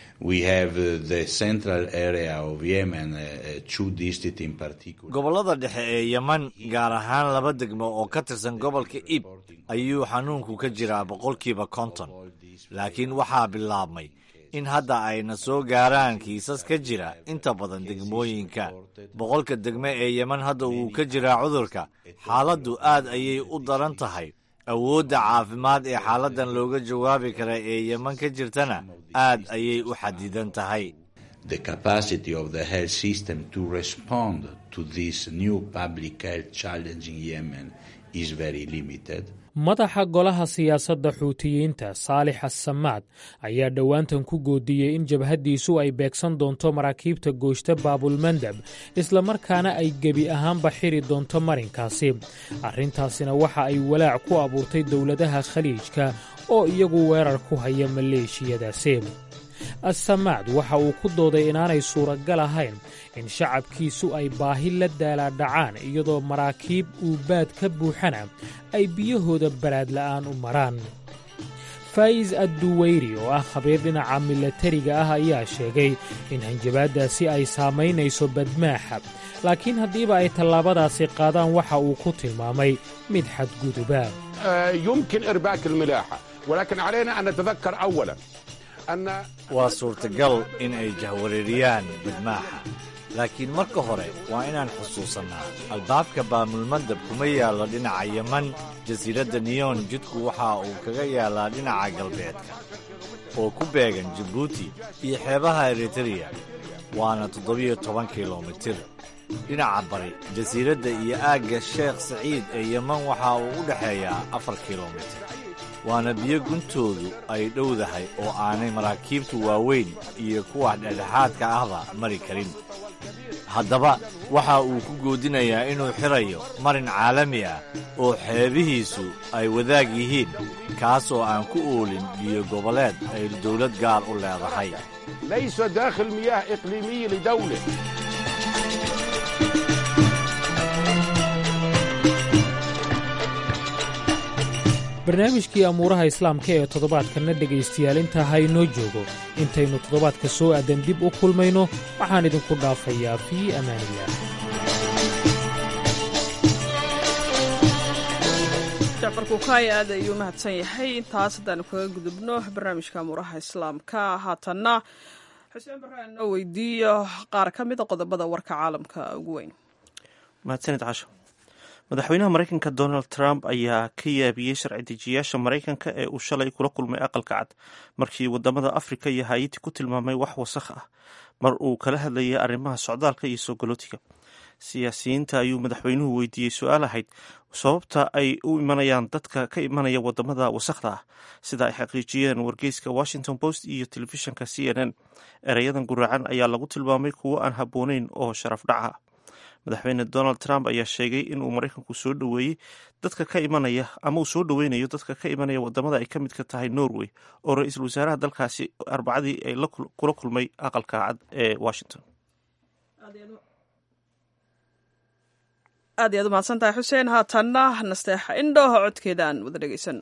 gobollada dhexe ee yemen gaar ahaan laba degmo oo ka tirsan gobolka ib ayuu xanuunku ka jiraa boqolkiiba konton laakiin waxaa bilaabmay in hadda ayna soo gaaraan kiisas ka jira inta badan degmooyinka boqolka degme ee yemen hadda wuu ka jiraa cudurka xaaladdu aad ayay u daran tahay awoodda caafimaad ee xaaladdan looga jawaabi kara ee yemen ka jirtana aad ayay u xadidan tahay the capacity of the health system to respond to this new public health challenge in Yemen is very limited. madaxa golaha siyaasadda xuutiyiinta saalix assamaad ayaa dhowaantan ku goodiyey in jabhaddiisu ay beegsan doonto maraakiibta gooshta baabulmandab islamarkaana ay gebi ahaanba xiri doonto marinkaasi arrintaasina waxa ay walaac ku abuurtay dowladaha khaliijka oo iyagu weerar ku haya maleeshiyadaasi assamaad waxa uu ku dooday inaanay suuragal ahayn in shacabkiisu ay baahi la daalaadhacaan iyadoo maraakiib uubaad ka buuxana ay biyahooda baraadla'aan u maraan faa'is adduweyri oo ah khabiir dhinaca milatariga ah ayaa sheegay in hanjabaaddaasi ay saamaynayso badmaaxa laakiin haddiiba ay tallaabadaasi qaadaan waxa uu ku tilmaamay mid xadguduba يمكن إرباك الملاحة ولكن علينا أن نتذكر أولا أن waa suurtagal in ay jahwareeriyaan badmaaxa laakiin marka hore waa inaan xusuusannaa albaabka baamulmandab kuma yaallo dhinaca yeman jasiiradda niyon jidku waxa uu kaga yaallaa dhinaca galbeedka oo ku beegan jibuuti iyo xeebaha eritereya waana toddobiyo toban kilomitir dhinaca bari jasiiradda iyo aagga sheekh saciid ee yeman waxa uu u dhexeeyaa afar kilomitir waana biyo guntoodu ay dhowdahay oo aanay maraakiibtu waaweyn iyo kuwa dhexdhexaadka ahba mari karin haddaba waxa uu ku goodinayaa inuu xirayo marin caalami ah oo xeebihiisu ay wadaag yihiin kaas oo aan ku oolin biyo goboleed ay dawlad gaar u leedahay ليس داخل مياه إقليمية لدولة barnaamijkii amuuraha islaamka ee toddobaadkanna dhegaystayaal intaa ha inoo joogo intaynu toddobaadka soo aadan dib u kulmayno waxaan idinku dhaafayaa fii amaanilah jacfar kukaay aad ayuu mahadsan yahay intaas haddaanu kaga gudubno barnaamijka amuuraha islaamka haatanna xuseen baraan noo weydiiyo qaar ka mida qodobada warka caalamka ugu weyn mahadsanid casho madaxweynaha maraykanka donald trump ayaa ka yaabiyey sharci dejiyaasha maraykanka ee uu shalay kula kulmay aqalka cad markii wadamada afrika iyo hayiti ku tilmaamay wax wasakh ah mar uu kala hadlayay arrimaha socdaalka iyo soo galootiga siyaasiyiinta ayuu madaxweynuhu weydiiyey su-aal ahayd sababta ay u imanayaan dadka ka imanaya wadamada wasakhda ah sida ay xaqiijiyeen wargeyska washington post iyo telefishinka c n n ereyadan guraacan ayaa lagu tilmaamay kuwo aan habbooneyn oo sharaf dhaca madaxweyne donald trump ayaa sheegay inuu maraykanku soo dhoweeyey dadka ka imanaya ama uu soo dhoweynayo dadka ka imanaya wadamada ay ka midka tahay norway oo ra-iisul wasaaraha dalkaasi arbacadii ay kula kulmay aqalka cad ee washington aad iyaad umahadsan tahay xuseen haatanna nasteexa indhooha codkeeda aan wada dhegaysano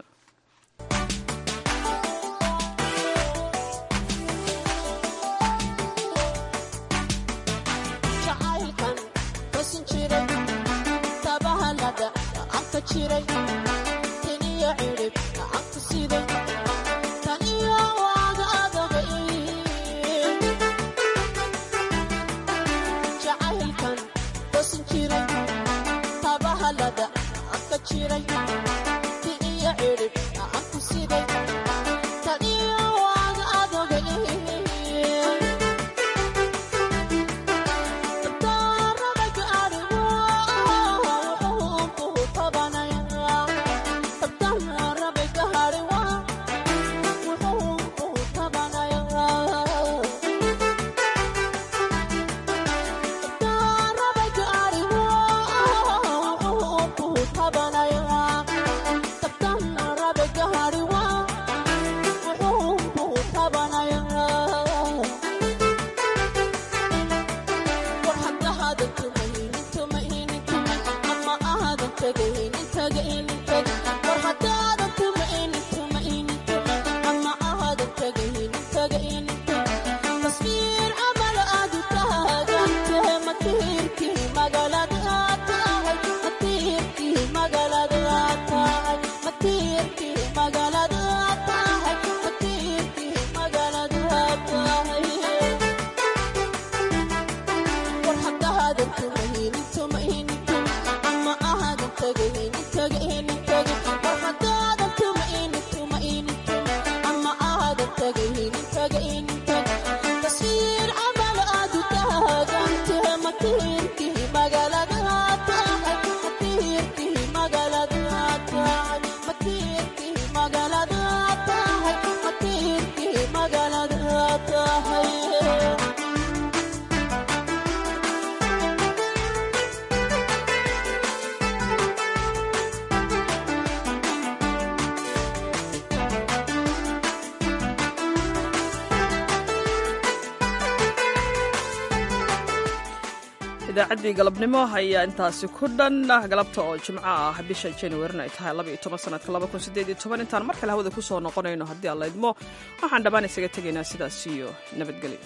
idaacaddii galabnimo ayaa intaasi ku dhan galabta oo jimco ah bisha januarina ay tahay labaiyo toban sanadka laba kun sideed iyo toban intaan mar kale hawada ku soo noqonayno haddii aan laydmo waxaan dhammaan isaga tegaynaa sidaas iyo nabadgelyo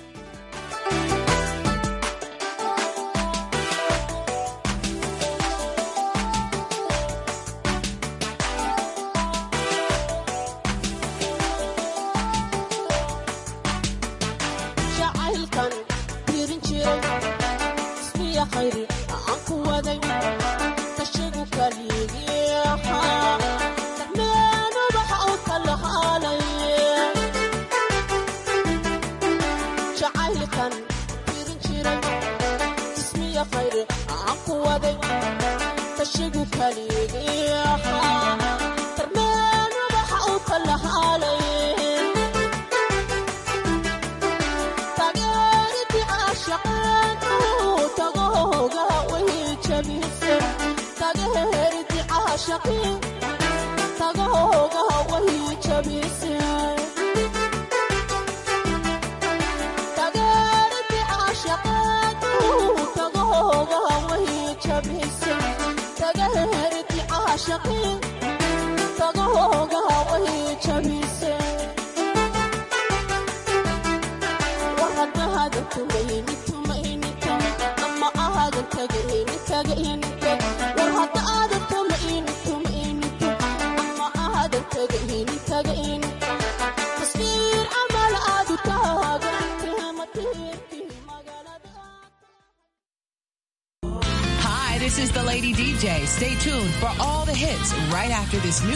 Hi, this is the Lady DJ. Stay tuned for all the hits right after this new